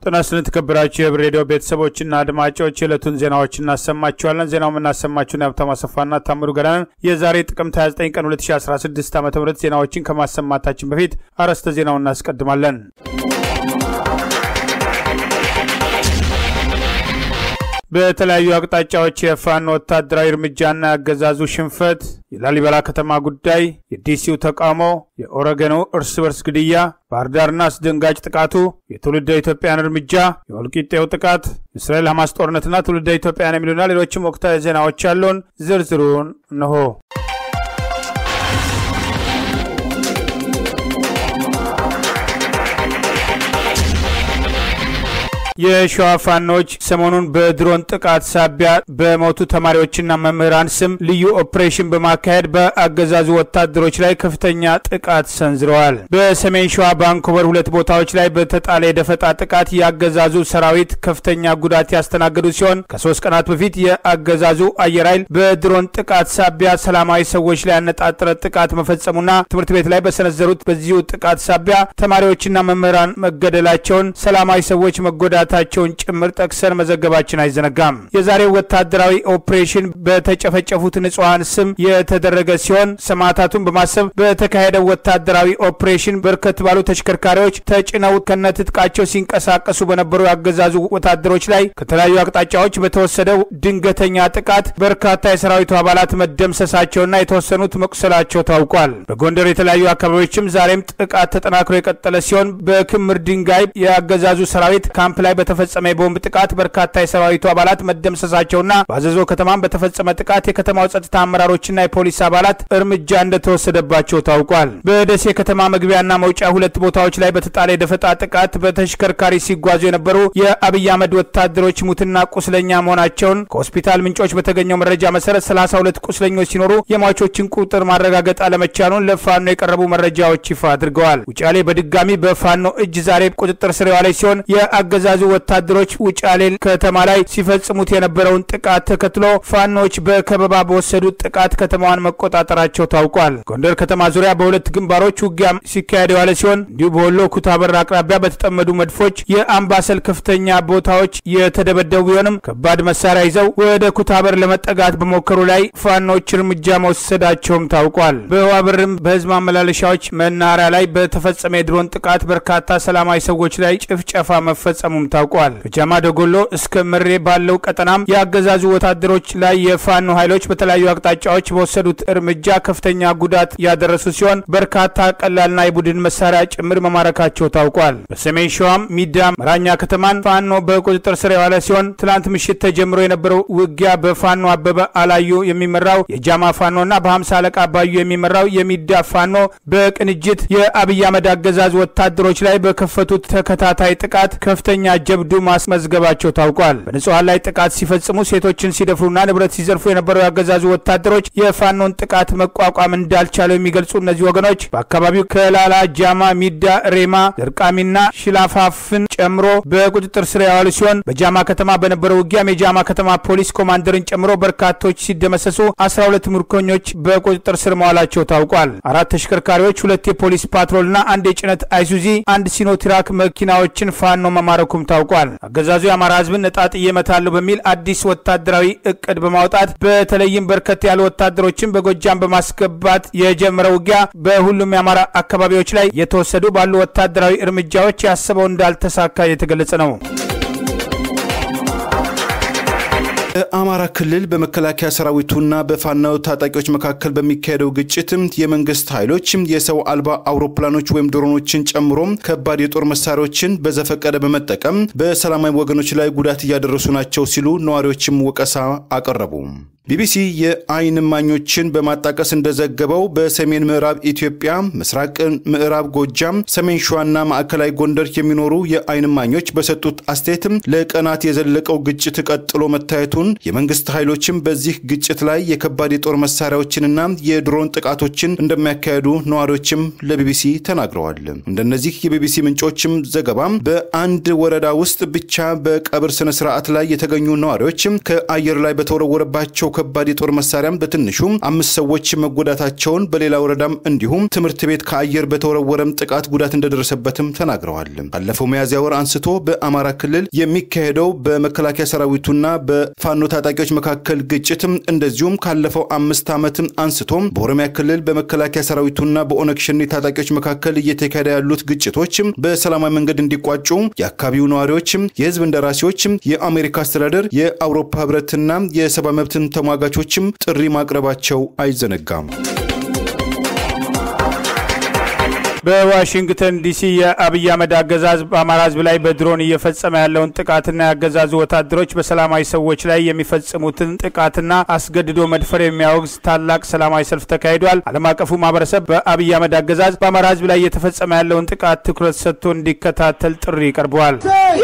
ጤና ይስጥልን የተከበራችሁ የህብር ሬዲዮ ቤተሰቦችና አድማጮች የዕለቱን ዜናዎች እናሰማችኋለን። ዜናው የምናሰማችሁን የሀብታሙ አሰፋና ታምሩ ገዳንን የዛሬ ጥቅምት 29 ቀን 2016 ዓ ም ዜናዎችን ከማሰማታችን በፊት አርዕስተ ዜናውን እናስቀድማለን። በተለያዩ አቅጣጫዎች የፋኖ ወታደራዊ እርምጃና ያገዛዙ ሽንፈት፣ የላሊበላ ከተማ ጉዳይ፣ የዲሲው ተቃውሞ፣ የኦረገኑ እርስ በርስ ግድያ፣ ባህር ዳርና አስደንጋጭ ጥቃቱ፣ የትውልደ ኢትዮጵያን እርምጃ፣ የወልቂጤው ጥቃት፣ እስራኤል ሐማስ ጦርነትና ትውልደ ኢትዮጵያን የሚሉና ሌሎችም ወቅታዊ ዜናዎች ያለውን ዝርዝሩን እንሆ። የሸዋ ፋኖች ሰሞኑን በድሮን ጥቃት ሳቢያ በሞቱ ተማሪዎችና መምህራን ስም ልዩ ኦፕሬሽን በማካሄድ በአገዛዙ ወታደሮች ላይ ከፍተኛ ጥቃት ሰንዝረዋል። በሰሜን ሸዋ ባንኮበር ሁለት ቦታዎች ላይ በተጣለ የደፈጣ ጥቃት የአገዛዙ ሰራዊት ከፍተኛ ጉዳት ያስተናገዱ ሲሆን ከሶስት ቀናት በፊት የአገዛዙ አየር ኃይል በድሮን ጥቃት ሳቢያ ሰላማዊ ሰዎች ላይ ያነጣጠረ ጥቃት መፈጸሙና ትምህርት ቤት ላይ በሰነዘሩት በዚሁ ጥቃት ሳቢያ ተማሪዎችና መምህራን መገደላቸውን፣ ሰላማዊ ሰዎች መጎዳ ታቸውን ጭምር ጠቅሰን መዘገባችን አይዘነጋም። የዛሬው ወታደራዊ ኦፕሬሽን በተጨፈጨፉት ንጹሐን ስም የተደረገ ሲሆን ሰማዕታቱን በማሰብ በተካሄደው ወታደራዊ ኦፕሬሽን በርከት ባሉ ተሽከርካሪዎች ተጭነው ከነትጥቃቸው ሲንቀሳቀሱ በነበሩ ያገዛዙ ወታደሮች ላይ ከተለያዩ አቅጣጫዎች በተወሰደው ድንገተኛ ጥቃት በርካታ የሰራዊቱ አባላት መደምሰሳቸውና የተወሰኑት መቁሰላቸው ታውቋል። በጎንደር የተለያዩ አካባቢዎችም ዛሬም ጥቃት ተጠናክሮ የቀጠለ ሲሆን በክምር ድንጋይ የአገዛዙ ሰራዊት ካምፕ ላይ በተፈጸመ የቦምብ ጥቃት በርካታ የሰራዊቱ አባላት መደምሰሳቸውና በአዘዞ ከተማም በተፈጸመ ጥቃት የከተማው ጸጥታ አመራሮችና የፖሊስ አባላት እርምጃ እንደተወሰደባቸው ታውቋል። በደሴ ከተማ መግቢያና መውጫ ሁለት ቦታዎች ላይ በተጣለ የደፈጣ ጥቃት በተሽከርካሪ ሲጓዙ የነበሩ የአብይ አህመድ ወታደሮች ሙትና ቁስለኛ መሆናቸውን ከሆስፒታል ምንጮች በተገኘው መረጃ መሰረት 32 ቁስለኞች ሲኖሩ የሟቾችን ቁጥር ማረጋገጥ አለመቻሉን ለፋኖ የቀረቡ መረጃዎች ይፋ አድርገዋል። ውጫሌ በድጋሚ በፋኖ እጅ ዛሬ ቁጥጥር ስር የዋለች ሲሆን የአገዛዙ ወታደሮች ውጫሌ ከተማ ላይ ሲፈጽሙት የነበረውን ጥቃት ተከትሎ ፋኖች በከበባ በወሰዱት ጥቃት ከተማዋን መቆጣጠራቸው ታውቋል። ጎንደር ከተማ ዙሪያ በሁለት ግንባሮች ውጊያ ሲካሄድ የዋለ ሲሆን እንዲሁ በወሎ ኩታበር አቅራቢያ በተጠመዱ መድፎች የአምባሰል ከፍተኛ ቦታዎች የተደበደቡ ቢሆንም ከባድ መሳሪያ ይዘው ወደ ኩታበር ለመጠጋት በሞከሩ ላይ ፋኖች እርምጃ መወሰዳቸውም ታውቋል። በዋብርም በህዝብ ማመላለሻዎች መናኸሪያ ላይ በተፈጸመ የድሮን ጥቃት በርካታ ሰላማዊ ሰዎች ላይ ጭፍጨፋ መፈጸሙም ታውቋል። ከጃማ ደጎሎ እስከ ምሬ ባለው ቀጠናም የአገዛዙ ወታደሮች ላይ የፋኖ ኃይሎች በተለያዩ አቅጣጫዎች በወሰዱት እርምጃ ከፍተኛ ጉዳት ያደረሱ ሲሆን በርካታ ቀላልና የቡድን መሳሪያ ጭምር መማረካቸው ታውቋል። በሰሜን ሸዋም ሚዳ መራኛ ከተማን ፋኖ በቁጥጥር ስር የዋለ ሲሆን ትላንት ምሽት ተጀምሮ የነበረው ውጊያ በፋኖ አበበ አላዩ የሚመራው የጃማ ፋኖና በሀምሳ አለቃ ባዩ የሚመራው የሚዳ ፋኖ በቅንጅት የአብይ አህመድ አገዛዝ ወታደሮች ላይ በከፈቱት ተከታታይ ጥቃት ከፍተኛ ጀብዱ ማስመዝገባቸው ታውቋል። በንጹሐን ላይ ጥቃት ሲፈጽሙ ሴቶችን ሲደፍሩና ንብረት ሲዘርፉ የነበረው ያገዛዙ ወታደሮች የፋኖን ጥቃት መቋቋም እንዳልቻሉ የሚገልጹ እነዚህ ወገኖች በአካባቢው ከላላ፣ ጃማ፣ ሚዳ፣ ሬማ፣ ድርቃሚና ሽላፋፍን ጨምሮ በቁጥጥር ስር ያዋሉ ሲሆን በጃማ ከተማ በነበረው ውጊያም የጃማ ከተማ ፖሊስ ኮማንደርን ጨምሮ በርካቶች ሲደመሰሱ 12 ምርኮኞች በቁጥጥር ስር መዋላቸው ታውቋል። አራት ተሽከርካሪዎች፣ ሁለት የፖሊስ ፓትሮልና አንድ የጭነት አይሱዚ፣ አንድ ሲኖትራክ መኪናዎችን ፋኖ መማረኩም ታውቋል። አገዛዙ የአማራ ሕዝብን ነጣጥዬ እመታለሁ በሚል አዲስ ወታደራዊ እቅድ በማውጣት በተለይም በርከት ያሉ ወታደሮችን በጎጃም በማስገባት የጀመረው ውጊያ በሁሉም የአማራ አካባቢዎች ላይ የተወሰዱ ባሉ ወታደራዊ እርምጃዎች ያሰበው እንዳልተሳካ የተገለጸ ነው። በአማራ ክልል በመከላከያ ሰራዊቱና በፋኖ ታጣቂዎች መካከል በሚካሄደው ግጭት የመንግስት ኃይሎች የሰው አልባ አውሮፕላኖች ወይም ድሮኖችን ጨምሮ ከባድ የጦር መሳሪያዎችን በዘፈቀደ በመጠቀም በሰላማዊ ወገኖች ላይ ጉዳት እያደረሱ ናቸው ሲሉ ነዋሪዎችም ወቀሳ አቀረቡ። ቢቢሲ የአይን እማኞችን በማጣቀስ እንደዘገበው በሰሜን ምዕራብ ኢትዮጵያ፣ ምስራቅ ምዕራብ ጎጃም፣ ሰሜን ሸዋና ማዕከላዊ ጎንደር የሚኖሩ የአይን እማኞች በሰጡት አስተያየትም ለቀናት የዘለቀው ግጭት ቀጥሎ መታየቱን ሲሆን የመንግስት ኃይሎችም በዚህ ግጭት ላይ የከባድ የጦር መሳሪያዎችንና የድሮን ጥቃቶችን እንደሚያካሄዱ ነዋሪዎችም ለቢቢሲ ተናግረዋል። እንደነዚህ የቢቢሲ ምንጮችም ዘገባም በአንድ ወረዳ ውስጥ ብቻ በቀብር ስነ ስርዓት ላይ የተገኙ ነዋሪዎችም ከአየር ላይ በተወረወረባቸው ከባድ የጦር መሳሪያም በትንሹ አምስት ሰዎች መጎዳታቸውን፣ በሌላ ወረዳም እንዲሁም ትምህርት ቤት ከአየር በተወረወረም ጥቃት ጉዳት እንደደረሰበትም ተናግረዋል። ካለፈው ሚያዝያ ወር አንስቶ በአማራ ክልል የሚካሄደው በመከላከያ ሰራዊቱና በፋኖ ታጣቂዎች መካከል ግጭትም እንደዚሁም ካለፈው አምስት ዓመት አንስቶም በኦሮሚያ ክልል በመከላከያ ሰራዊቱና በኦነግ ሸኔ ታጣቂዎች መካከል እየተካሄደ ያሉት ግጭቶችም በሰላማዊ መንገድ እንዲቋጩ የአካባቢው ነዋሪዎችም፣ የህዝብ እንደራሴዎችም፣ የአሜሪካ አስተዳደር፣ የአውሮፓ ህብረትና የሰብአዊ መብትን ተሟጋቾችም ጥሪ ማቅረባቸው አይዘነጋም። በዋሽንግተን ዲሲ የአብይ አህመድ አገዛዝ በአማራ ህዝብ ላይ በድሮን እየፈጸመ ያለውን ጥቃትና የአገዛዙ ወታደሮች በሰላማዊ ሰዎች ላይ የሚፈጽሙትን ጥቃትና አስገድዶ መድፈር የሚያወግዝ ታላቅ ሰላማዊ ሰልፍ ተካሂዷል። ዓለም አቀፉ ማህበረሰብ በአብይ አህመድ አገዛዝ በአማራ ህዝብ ላይ እየተፈጸመ ያለውን ጥቃት ትኩረት ሰጥቶ እንዲከታተል ጥሪ ቀርበዋል።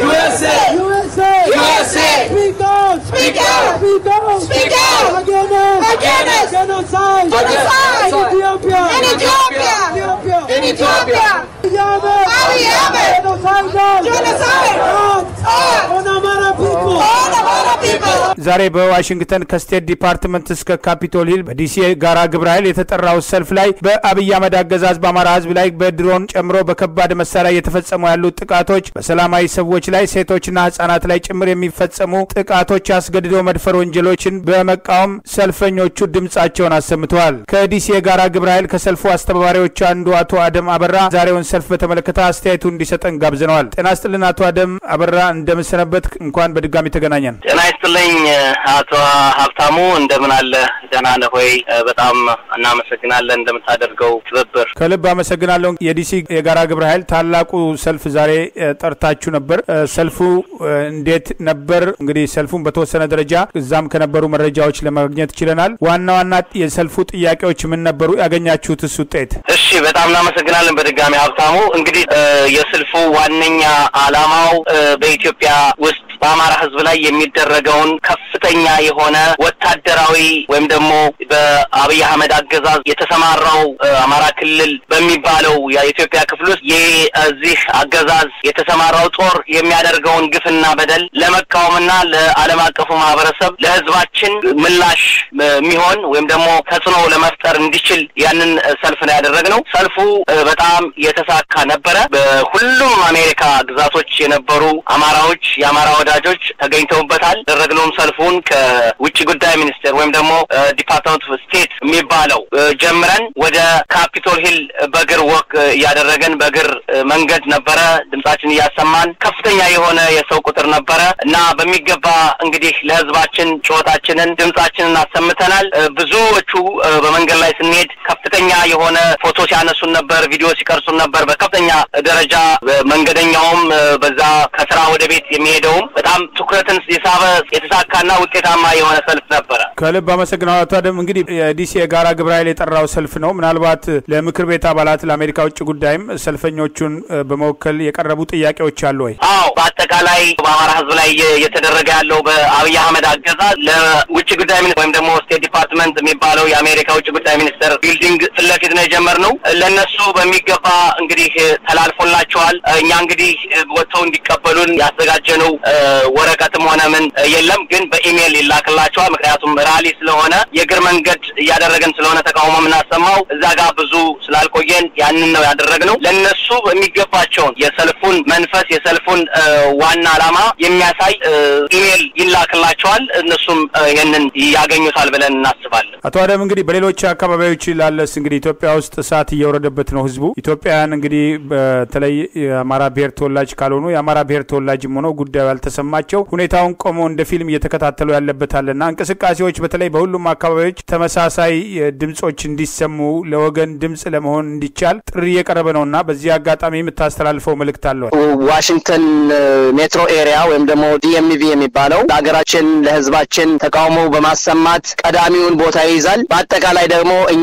ዛሬ በዋሽንግተን ከስቴት ዲፓርትመንት እስከ ካፒቶል ሂል በዲሲ ጋራ ግብረ ኃይል የተጠራው ሰልፍ ላይ በአብይ አህመድ አገዛዝ በአማራ ህዝብ ላይ በድሮን ጨምሮ በከባድ መሳሪያ እየተፈጸሙ ያሉት ጥቃቶች፣ በሰላማዊ ሰዎች ላይ ሴቶችና ህጻናት ላይ ጭምር የሚፈጸሙ ጥቃቶች፣ አስገድዶ መድፈር ወንጀሎችን በመቃወም ሰልፈኞቹ ድምጻቸውን አሰምተዋል። ከዲሲ የጋራ ግብረ ኃይል ከሰልፉ አስተባባሪዎች አንዱ አቶ አደም አበራ ዛሬውን ሰልፍ በተመለከተ አስተያየቱ እንዲሰጠን ጋብዘነዋል። ጤና ይስጥልን አቶ አደም አበራ እንደምሰነበት፣ እንኳን በድጋሚ ተገናኘን። ጤና ይስጥልኝ አቶ ሀብታሙ እንደምን አለ? ደህና ነህ ወይ? በጣም እናመሰግናለን እንደምታደርገው ትብብር። ከልብ አመሰግናለሁ። የዲሲ የጋራ ግብረ ኃይል ታላቁ ሰልፍ ዛሬ ጠርታችሁ ነበር። ሰልፉ እንዴት ነበር? እንግዲህ ሰልፉን በተወሰነ ደረጃ እዛም ከነበሩ መረጃዎች ለማግኘት ችለናል። ዋና ዋና የሰልፉ ጥያቄዎች ምን ነበሩ? ያገኛችሁትስ ውጤት? እሺ፣ በጣም እናመሰግናለን በድጋሚ ሀብታሙ። እንግዲህ የሰልፉ ዋነኛ ዓላማው በኢትዮጵያ ውስጥ በአማራ ሕዝብ ላይ የሚደረገውን ከፍተኛ የሆነ ወታደራዊ ወይም ደግሞ በአብይ አህመድ አገዛዝ የተሰማራው አማራ ክልል በሚባለው የኢትዮጵያ ክፍል ውስጥ የዚህ አገዛዝ የተሰማራው ጦር የሚያደርገውን ግፍና በደል ለመቃወምና ለዓለም አቀፉ ማህበረሰብ ለሕዝባችን ምላሽ የሚሆን ወይም ደግሞ ተጽዕኖ ለመፍጠር እንዲችል ያንን ሰልፍ ነው ያደረግነው። ሰልፉ በጣም የተሳካ ነበረ። በሁሉም አሜሪካ ግዛቶች የነበሩ አማራዎች የአማራ ወዳጆች ተገኝተውበታል። ያደረግነውም ሰልፉን ከውጭ ጉዳይ ሚኒስቴር ወይም ደግሞ ዲፓርትመንት ኦፍ ስቴት የሚባለው ጀምረን ወደ ካፒቶል ሂል በእግር ወክ እያደረገን በእግር መንገድ ነበረ ድምጻችን እያሰማን ከፍተኛ የሆነ የሰው ቁጥር ነበረ እና በሚገባ እንግዲህ ለህዝባችን ጩኸታችንን ድምጻችንን አሰምተናል። ብዙዎቹ በመንገድ ላይ ስንሄድ ከፍተኛ የሆነ ፎቶ ሲያነሱን ነበር፣ ቪዲዮ ሲቀርጹን ነበር። በከፍተኛ ደረጃ መንገደኛውም በዛ ከስራ ወደ ቤት የሚሄደውም በጣም ትኩረትን የሳበ የተሳካና ውጤታማ የሆነ ሰልፍ ነበረ። ከልብ አመሰግናለሁ አቶ አደም። እንግዲህ የዲሲ የጋራ ግብረ ኃይል የጠራው ሰልፍ ነው። ምናልባት ለምክር ቤት አባላት ለአሜሪካ ውጭ ጉዳይም ሰልፈኞቹን በመወከል የቀረቡ ጥያቄዎች አሉ ወይ? አዎ፣ በአጠቃላይ በአማራ ህዝብ ላይ እየተደረገ ያለው በአብይ አህመድ አገዛዝ ለውጭ ጉዳይ ወይም ደግሞ ስቴት ዲፓርትመንት የሚባለው የአሜሪካ ውጭ ጉዳይ ሚኒስቴር ቢልዲንግ ፊት ለፊት ነው የጀመርነው። ለእነሱ በሚገባ እንግዲህ ተላልፎላቸዋል። እኛ እንግዲህ ወጥተው እንዲቀበሉን ያዘጋጀነው ወረቀትም ሆነ ምን የለም፣ ግን በኢሜይል ይላክላቸዋል። ምክንያቱም ራሊ ስለሆነ የእግር መንገድ እያደረገን ስለሆነ ተቃውሞ የምናሰማው እዛ ጋር ብዙ ስላልቆየን ያንን ነው ያደረግነው። ለእነሱ በሚገባቸውን የሰልፉን መንፈስ የሰልፉን ዋና ዓላማ የሚያሳይ ኢሜይል ይላክላቸዋል። እነሱም ይህንን ያገኙታል ብለን እናስባለን። አቶ አደም እንግዲህ በሌሎች አካባቢዎች ላለስ እንግዲህ ኢትዮጵያ ውስጥ እሳት እየወረደበት ነው ህዝቡ። ኢትዮጵያውያን እንግዲህ በተለይ የአማራ ብሔር ተወላጅ ካልሆኑ የአማራ ብሔር ተወላጅም ሆነው ጉዳዩ ያልተሰማቸው ሁኔታውን ቆመው እንደ ፊልም እየተከታተሉ ያለበታልና እንቅስቃሴዎች በተለይ በሁሉም አካባቢዎች ተመሳሳይ ድምጾች እንዲሰሙ ለወገን ድምጽ ለመሆን እንዲቻል ጥሪ እየቀረበ ነውና በዚህ አጋጣሚ የምታስተላልፈው መልእክት አለዋል? ዋሽንግተን ሜትሮ ኤሪያ ወይም ደግሞ ዲኤምቪ የሚባለው ለሀገራችን ለህዝባችን ተቃውሞ በማሰማት ቀዳሚውን ቦታ ይይዛል። በአጠቃላይ ደግሞ እኛን ተከ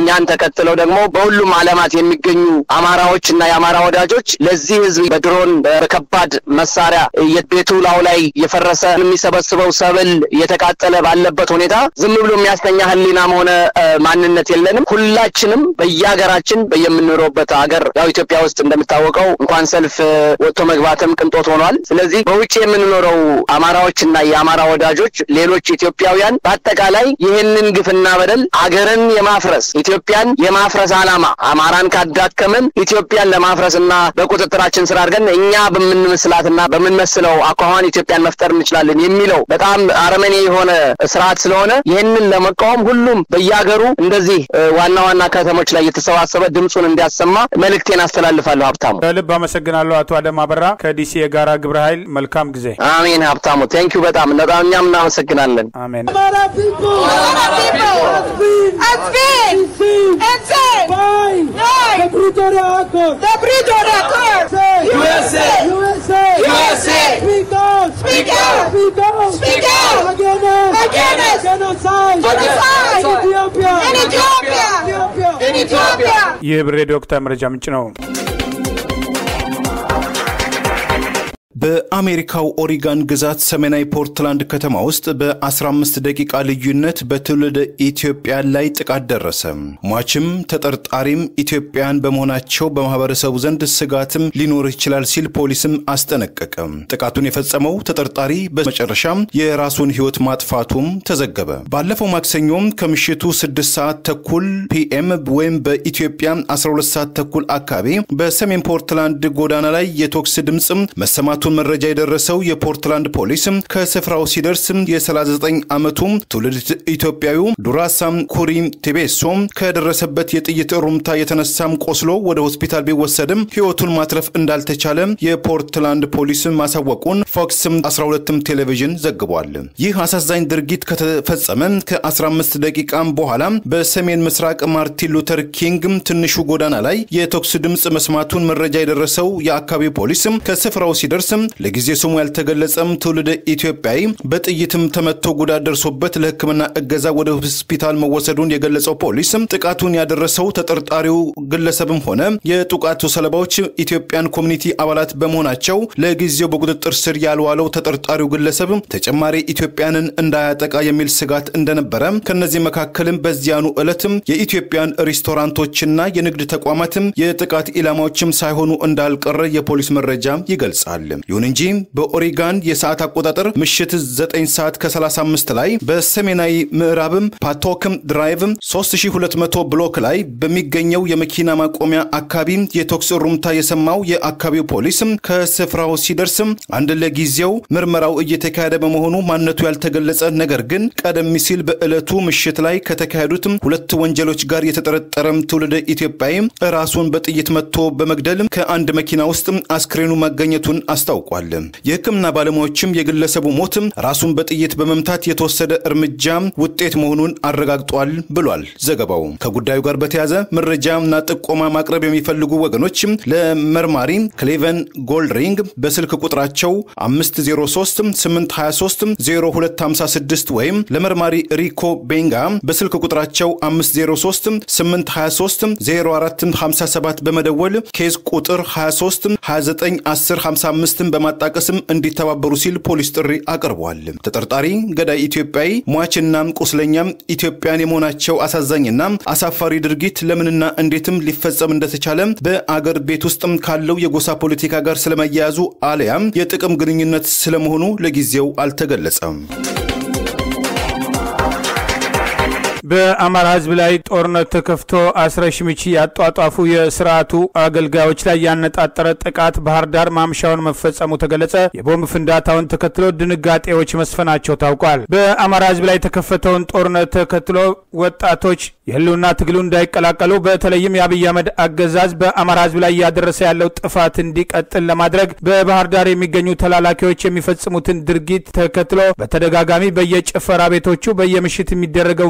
ቀጥለው ደግሞ በሁሉም ዓለማት የሚገኙ አማራዎች እና የአማራ ወዳጆች ለዚህ ህዝብ በድሮን በከባድ መሳሪያ ቤቱ ላው ላይ የፈረሰ የሚሰበስበው ሰብል እየተቃጠለ ባለበት ሁኔታ ዝም ብሎ የሚያስተኛ ህሊናም ሆነ ማንነት የለንም። ሁላችንም በየሀገራችን በየምንኖርበት ሀገር ያው ኢትዮጵያ ውስጥ እንደሚታወቀው እንኳን ሰልፍ ወጥቶ መግባትም ቅንጦት ሆኗል። ስለዚህ በውጭ የምንኖረው አማራዎችና የአማራ ወዳጆች ሌሎች ኢትዮጵያውያን በአጠቃላይ ይህንን ግፍና በደል አገርን የማፍረስ ኢትዮጵያን የማፍረስ ዓላማ አማራን ካዳከምን ኢትዮጵያን ለማፍረስና በቁጥጥራችን ስር አድርገን እኛ በምንመስላትና በምንመስለው አኳኋን ኢትዮጵያን መፍጠር እንችላለን የሚለው በጣም አረመኔ የሆነ ስርዓት ስለሆነ ይህንን ለመቃወም ሁሉም በየሀገሩ እንደዚህ ዋና ዋና ከተሞች ላይ የተሰባሰበ ድምፁን እንዲያሰማ መልእክቴን አስተላልፋለሁ። ሀብታሙ ከልብ አመሰግናለሁ። አቶ አደም አበራ ከዲሲ የጋራ ግብረ ኃይል መልካም ጊዜ። አሜን። ሀብታሙ ቴንኪዩ በጣም በጣም እኛም እናመሰግናለን። አሜን። ይህ ብሬ ዶክተር መረጃ ምንጭ ነው። በአሜሪካው ኦሪጋን ግዛት ሰሜናዊ ፖርትላንድ ከተማ ውስጥ በ15 ደቂቃ ልዩነት በትውልደ ኢትዮጵያ ላይ ጥቃት ደረሰ። ሟችም ተጠርጣሪም ኢትዮጵያን በመሆናቸው በማህበረሰቡ ዘንድ ስጋትም ሊኖር ይችላል ሲል ፖሊስም አስጠነቀቀ። ጥቃቱን የፈጸመው ተጠርጣሪ በመጨረሻም የራሱን ሕይወት ማጥፋቱም ተዘገበ። ባለፈው ማክሰኞም ከምሽቱ 6 ሰዓት ተኩል ፒኤም ወይም በኢትዮጵያ 12 ሰዓት ተኩል አካባቢ በሰሜን ፖርትላንድ ጎዳና ላይ የቶክስ ድምፅም መሰማቱ መረጃ የደረሰው የፖርትላንድ ፖሊስ ከስፍራው ሲደርስ የ39 ዓመቱ ትውልድ ኢትዮጵያዊ ዱራሳም ኩሪ ቴቤሶ ከደረሰበት የጥይት ሩምታ የተነሳም ቆስሎ ወደ ሆስፒታል ቢወሰድም ሕይወቱን ማትረፍ እንዳልተቻለ የፖርትላንድ ፖሊስ ማሳወቁን ፎክስ 12ም ቴሌቪዥን ዘግቧል። ይህ አሳዛኝ ድርጊት ከተፈጸመ ከ15 ደቂቃም በኋላ በሰሜን ምስራቅ ማርቲን ሉተር ኪንግ ትንሹ ጎዳና ላይ የተኩስ ድምፅ መስማቱን መረጃ የደረሰው የአካባቢው ፖሊስ ከስፍራው ሲደርስ ለጊዜ ስሙ ያልተገለጸም ትውልደ ኢትዮጵያዊ በጥይትም ተመቶ ጉዳት ደርሶበት ለሕክምና እገዛ ወደ ሆስፒታል መወሰዱን የገለጸው ፖሊስ ጥቃቱን ያደረሰው ተጠርጣሪው ግለሰብም ሆነ የጥቃቱ ሰለባዎች ኢትዮጵያን ኮሚኒቲ አባላት በመሆናቸው ለጊዜው በቁጥጥር ስር ያልዋለው ተጠርጣሪው ግለሰብ ተጨማሪ ኢትዮጵያንን እንዳያጠቃ የሚል ስጋት እንደነበረ ከነዚህ መካከልም በዚያኑ ዕለትም የኢትዮጵያን ሬስቶራንቶችና የንግድ ተቋማትም የጥቃት ኢላማዎችም ሳይሆኑ እንዳልቀረ የፖሊስ መረጃ ይገልጻል። ይሁን እንጂ በኦሪጋን የሰዓት አቆጣጠር ምሽት 9 ሰዓት ከ35 ላይ በሰሜናዊ ምዕራብም ፓቶክም ድራይቭ 3200 ብሎክ ላይ በሚገኘው የመኪና ማቆሚያ አካባቢ የተኩስ ሩምታ የሰማው የአካባቢው ፖሊስ ከስፍራው ሲደርስ አንድ ለጊዜው ምርመራው እየተካሄደ በመሆኑ ማንነቱ ያልተገለጸ ነገር ግን ቀደም ሲል በዕለቱ ምሽት ላይ ከተካሄዱት ሁለት ወንጀሎች ጋር የተጠረጠረ ትውልደ ኢትዮጵያዊ ራሱን በጥይት መትቶ በመግደል ከአንድ መኪና ውስጥ አስክሬኑ መገኘቱን አስታውቋል። የሕክምና ባለሙያዎችም የግለሰቡ ሞት ራሱን በጥይት በመምታት የተወሰደ እርምጃ ውጤት መሆኑን አረጋግጧል ብሏል ዘገባው። ከጉዳዩ ጋር በተያያዘ መረጃና ጥቆማ ማቅረብ የሚፈልጉ ወገኖች ለመርማሪ ክሌቨን ጎልድሪንግ በስልክ ቁጥራቸው 503 823 0256 ወይም ለመርማሪ ሪኮ ቤንጋ በስልክ ቁጥራቸው 503 823 0457 በመደወል ኬዝ ቁጥር 23 29 10 55ን በማጣቀስም እንዲተባበሩ ሲል ፖሊስ ጥሪ አቅርቧል። ተጠርጣሪ ገዳይ ኢትዮጵያዊ ሟችና ቁስለኛም ኢትዮጵያን የመሆናቸው አሳዛኝና አሳፋሪ ድርጊት ለምንና እንዴትም ሊፈጸም እንደተቻለ በአገር ቤት ውስጥም ካለው የጎሳ ፖለቲካ ጋር ስለመያያዙ አሊያም የጥቅም ግንኙነት ስለመሆኑ ለጊዜው አልተገለጸም። በአማራ ሕዝብ ላይ ጦርነት ተከፍቶ አስረሽ ምቺ ያጧጧፉ የስርዓቱ አገልጋዮች ላይ ያነጣጠረ ጥቃት ባህር ዳር ማምሻውን መፈጸሙ ተገለጸ። የቦምብ ፍንዳታውን ተከትሎ ድንጋጤዎች መስፈናቸው ታውቋል። በአማራ ሕዝብ ላይ የተከፈተውን ጦርነት ተከትሎ ወጣቶች የህልውና ትግሉ እንዳይቀላቀሉ በተለይም የአብይ አህመድ አገዛዝ በአማራ ሕዝብ ላይ እያደረሰ ያለው ጥፋት እንዲቀጥል ለማድረግ በባህር ዳር የሚገኙ ተላላኪዎች የሚፈጽሙትን ድርጊት ተከትሎ በተደጋጋሚ በየጭፈራ ቤቶቹ በየምሽት የሚደረገው እንቅስቃሴ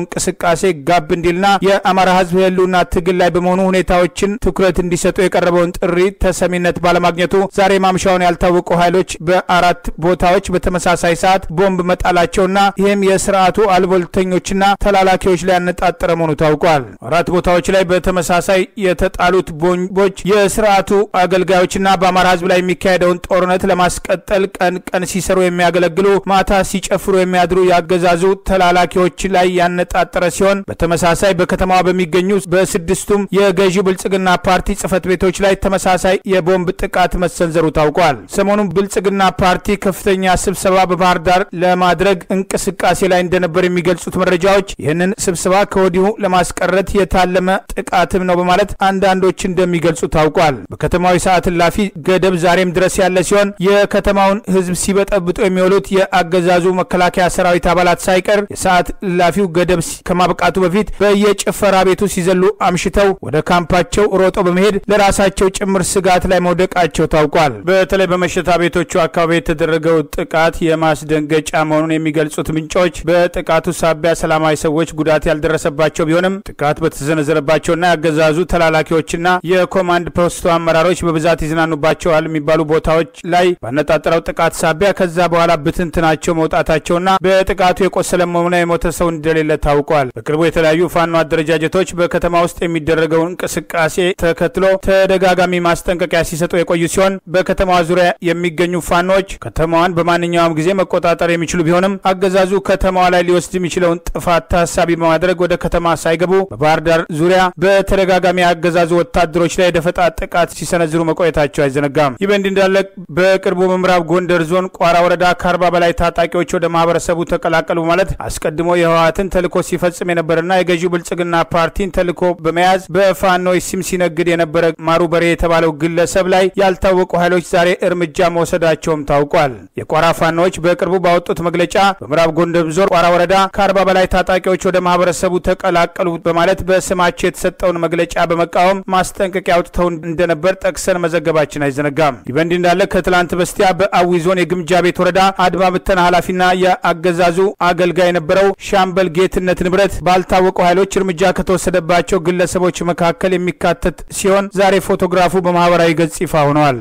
እንቅስቃሴ ጋብ እንዲልና የአማራ ህዝብ የህልውና ትግል ላይ በመሆኑ ሁኔታዎችን ትኩረት እንዲሰጡ የቀረበውን ጥሪ ተሰሚነት ባለማግኘቱ ዛሬ ማምሻውን ያልታወቁ ኃይሎች በአራት ቦታዎች በተመሳሳይ ሰዓት ቦምብ መጣላቸውና ይህም የስርዓቱ አልቦልተኞችና ተላላኪዎች ላይ ያነጣጠረ መሆኑ ታውቋል። አራት ቦታዎች ላይ በተመሳሳይ የተጣሉት ቦምቦች የስርዓቱ አገልጋዮችና በአማራ ህዝብ ላይ የሚካሄደውን ጦርነት ለማስቀጠል ቀን ቀን ሲሰሩ የሚያገለግሉ ማታ ሲጨፍሩ የሚያድሩ ያገዛዙ ተላላኪዎች ላይ ያነጣጠረ ሲሆን በተመሳሳይ በከተማዋ በሚገኙ በስድስቱም የገዢው ብልጽግና ፓርቲ ጽህፈት ቤቶች ላይ ተመሳሳይ የቦምብ ጥቃት መሰንዘሩ ታውቋል። ሰሞኑን ብልጽግና ፓርቲ ከፍተኛ ስብሰባ በባህር ዳር ለማድረግ እንቅስቃሴ ላይ እንደነበር የሚገልጹት መረጃዎች ይህንን ስብሰባ ከወዲሁ ለማስቀረት የታለመ ጥቃትም ነው በማለት አንዳንዶች እንደሚገልጹ ታውቋል። በከተማዊ ሰዓት እላፊ ገደብ ዛሬም ድረስ ያለ ሲሆን የከተማውን ህዝብ ሲበጠብጡ የሚውሉት የአገዛዙ መከላከያ ሰራዊት አባላት ሳይቀር የሰዓት እላፊው ገደብ ከማብቃቱ በፊት በየጭፈራ ቤቱ ሲዘሉ አምሽተው ወደ ካምፓቸው ሮጦ በመሄድ ለራሳቸው ጭምር ስጋት ላይ መውደቃቸው ታውቋል። በተለይ በመሸታ ቤቶቹ አካባቢ የተደረገው ጥቃት የማስደንገጫ መሆኑን የሚገልጹት ምንጮች በጥቃቱ ሳቢያ ሰላማዊ ሰዎች ጉዳት ያልደረሰባቸው ቢሆንም ጥቃት በተሰነዘረባቸውና ያገዛዙ ተላላኪዎችና የኮማንድ ፖስቱ አመራሮች በብዛት ይዝናኑባቸዋል የሚባሉ ቦታዎች ላይ ባነጣጠረው ጥቃት ሳቢያ ከዛ በኋላ ብትንትናቸው መውጣታቸውና በጥቃቱ የቆሰለም ሆነ የሞተ ሰው እንደሌለ ታውቋል። በቅርቡ የተለያዩ ፋኖ አደረጃጀቶች በከተማ ውስጥ የሚደረገውን እንቅስቃሴ ተከትሎ ተደጋጋሚ ማስጠንቀቂያ ሲሰጡ የቆዩ ሲሆን በከተማዋ ዙሪያ የሚገኙ ፋኖች ከተማዋን በማንኛውም ጊዜ መቆጣጠር የሚችሉ ቢሆንም አገዛዙ ከተማዋ ላይ ሊወስድ የሚችለውን ጥፋት ታሳቢ በማድረግ ወደ ከተማ ሳይገቡ በባህር ዳር ዙሪያ በተደጋጋሚ አገዛዙ ወታደሮች ላይ የደፈጣ ጥቃት ሲሰነዝሩ መቆየታቸው አይዘነጋም። ይህ በእንዲህ እንዳለ በቅርቡ በምዕራብ ጎንደር ዞን ቋራ ወረዳ ከአርባ በላይ ታጣቂዎች ወደ ማህበረሰቡ ተቀላቀሉ ማለት አስቀድሞ የህወሓትን ተልዕኮ ሲፈጽም የነበረና የገዢው ብልጽግና ፓርቲን ተልዕኮ በመያዝ በፋኖች ስም ሲነግድ የነበረ ማሩ በሬ የተባለው ግለሰብ ላይ ያልታወቁ ኃይሎች ዛሬ እርምጃ መውሰዳቸውም ታውቋል። የቋራ ፋኖች በቅርቡ ባወጡት መግለጫ በምዕራብ ጎንደር ዞን ቋራ ወረዳ ከአርባ በላይ ታጣቂዎች ወደ ማህበረሰቡ ተቀላቀሉ በማለት በስማቸው የተሰጠውን መግለጫ በመቃወም ማስጠንቀቂያ አውጥተው እንደነበር ጠቅሰን መዘገባችን አይዘነጋም። ይህ በእንዲህ እንዳለ ከትላንት በስቲያ በአዊ ዞን የግምጃ ቤት ወረዳ አድማ ብተና ኃላፊና የአገዛዙ አገልጋይ የነበረው ሻምበል ጌትነት ንብረት ባልታወቁ ኃይሎች እርምጃ ከተወሰደባቸው ግለሰቦች መካከል የሚካተት ሲሆን ዛሬ ፎቶግራፉ በማህበራዊ ገጽ ይፋ ሆነዋል።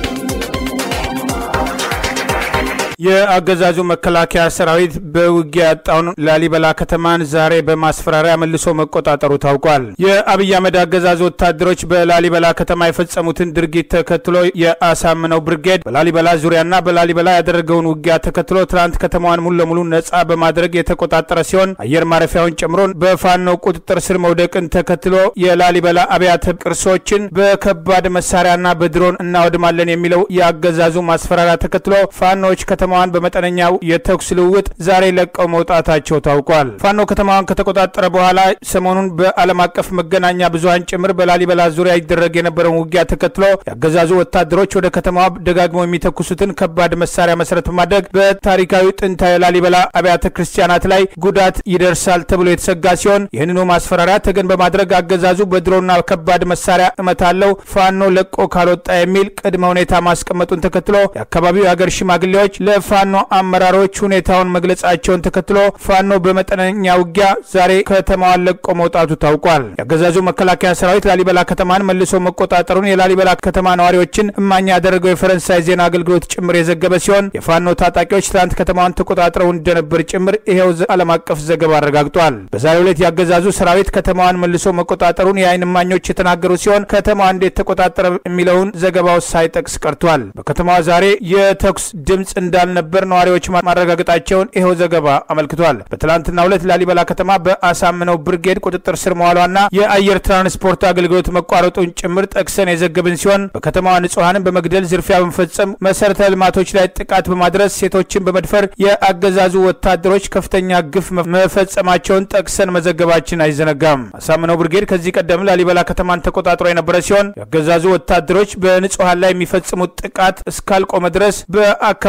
የአገዛዙ መከላከያ ሰራዊት በውጊያ ያጣውን ላሊበላ ከተማን ዛሬ በማስፈራሪያ መልሶ መቆጣጠሩ ታውቋል። የአብይ አህመድ አገዛዝ ወታደሮች በላሊበላ ከተማ የፈጸሙትን ድርጊት ተከትሎ የአሳምነው ብርጌድ በላሊበላ ዙሪያና በላሊበላ ያደረገውን ውጊያ ተከትሎ ትናንት ከተማዋን ሙሉ ለሙሉ ነጻ በማድረግ የተቆጣጠረ ሲሆን አየር ማረፊያውን ጨምሮ በፋኖ ቁጥጥር ስር መውደቅን ተከትሎ የላሊበላ አብያተ ቅርሶችን በከባድ መሳሪያና በድሮን እናወድማለን የሚለው የአገዛዙ ማስፈራሪያ ተከትሎ ፋኖዎች ከተማዋን በመጠነኛው የተኩስ ልውውጥ ዛሬ ለቀው መውጣታቸው ታውቋል። ፋኖ ከተማዋን ከተቆጣጠረ በኋላ ሰሞኑን በዓለም አቀፍ መገናኛ ብዙኃን ጭምር በላሊበላ ዙሪያ ይደረግ የነበረውን ውጊያ ተከትሎ ያገዛዙ ወታደሮች ወደ ከተማዋ ደጋግመው የሚተኩሱትን ከባድ መሳሪያ መሰረት በማድረግ በታሪካዊ ጥንታዊ ላሊበላ አብያተ ክርስቲያናት ላይ ጉዳት ይደርሳል ተብሎ የተሰጋ ሲሆን ይህንኑ ማስፈራሪያ ተገን በማድረግ አገዛዙ በድሮና ከባድ መሳሪያ እመታለው ፋኖ ለቆ ካልወጣ የሚል ቅድመ ሁኔታ ማስቀመጡን ተከትሎ የአካባቢው የሀገር ሽማግሌዎች ለፋኖ አመራሮች ሁኔታውን መግለጻቸውን ተከትሎ ፋኖ በመጠነኛ ውጊያ ዛሬ ከተማዋን ለቆ መውጣቱ ታውቋል። የአገዛዙ መከላከያ ሰራዊት ላሊበላ ከተማን መልሶ መቆጣጠሩን የላሊበላ ከተማ ነዋሪዎችን እማኝ ያደረገው የፈረንሳይ ዜና አገልግሎት ጭምር የዘገበ ሲሆን የፋኖ ታጣቂዎች ትናንት ከተማዋን ተቆጣጥረው እንደነበር ጭምር ይሄው ዓለም አቀፍ ዘገባ አረጋግጧል። በዛሬው ዕለት የአገዛዙ ሰራዊት ከተማዋን መልሶ መቆጣጠሩን የአይን እማኞች የተናገሩ ሲሆን ከተማዋ እንዴት ተቆጣጠረ የሚለውን ዘገባው ሳይጠቅስ ቀርቷል። በከተማዋ ዛሬ የተኩስ ድምፅ እንዳልነበር ነዋሪዎች ማረጋገጣቸውን ይኸው ዘገባ አመልክቷል። በትላንትናው ዕለት ላሊበላ ከተማ በአሳምነው ብርጌድ ቁጥጥር ስር መዋሏና የአየር ትራንስፖርት አገልግሎት መቋረጡን ጭምር ጠቅሰን የዘገብን ሲሆን በከተማዋ ንጹሐንን በመግደል ዝርፊያ በመፈጸም መሰረተ ልማቶች ላይ ጥቃት በማድረስ ሴቶችን በመድፈር የአገዛዙ ወታደሮች ከፍተኛ ግፍ መፈጸማቸውን ጠቅሰን መዘገባችን አይዘነጋም። አሳምነው ብርጌድ ከዚህ ቀደም ላሊበላ ከተማን ተቆጣጥሮ የነበረ ሲሆን የአገዛዙ ወታደሮች በንጹሐን ላይ የሚፈጽሙት ጥቃት እስካልቆመ ድረስ በአካባቢው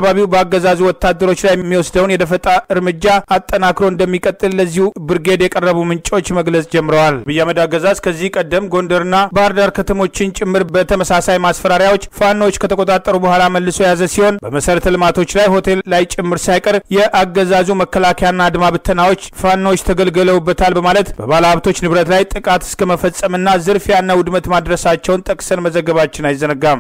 በአገዛዙ ወታደሮች ላይ የሚወስደውን የደፈጣ እርምጃ አጠናክሮ እንደሚቀጥል ለዚሁ ብርጌድ የቀረቡ ምንጮች መግለጽ ጀምረዋል። አብይ አህመድ አገዛዝ ከዚህ ቀደም ጎንደርና ባህር ዳር ከተሞችን ጭምር በተመሳሳይ ማስፈራሪያዎች ፋኖዎች ከተቆጣጠሩ በኋላ መልሶ የያዘ ሲሆን በመሰረተ ልማቶች ላይ ሆቴል ላይ ጭምር ሳይቀር የአገዛዙ መከላከያና አድማ ብተናዎች ፋኖዎች ተገልግለውበታል በማለት በባለ ሀብቶች ንብረት ላይ ጥቃት እስከ መፈጸምና ዝርፊያና ውድመት ማድረሳቸውን ጠቅሰን መዘገባችን አይዘነጋም።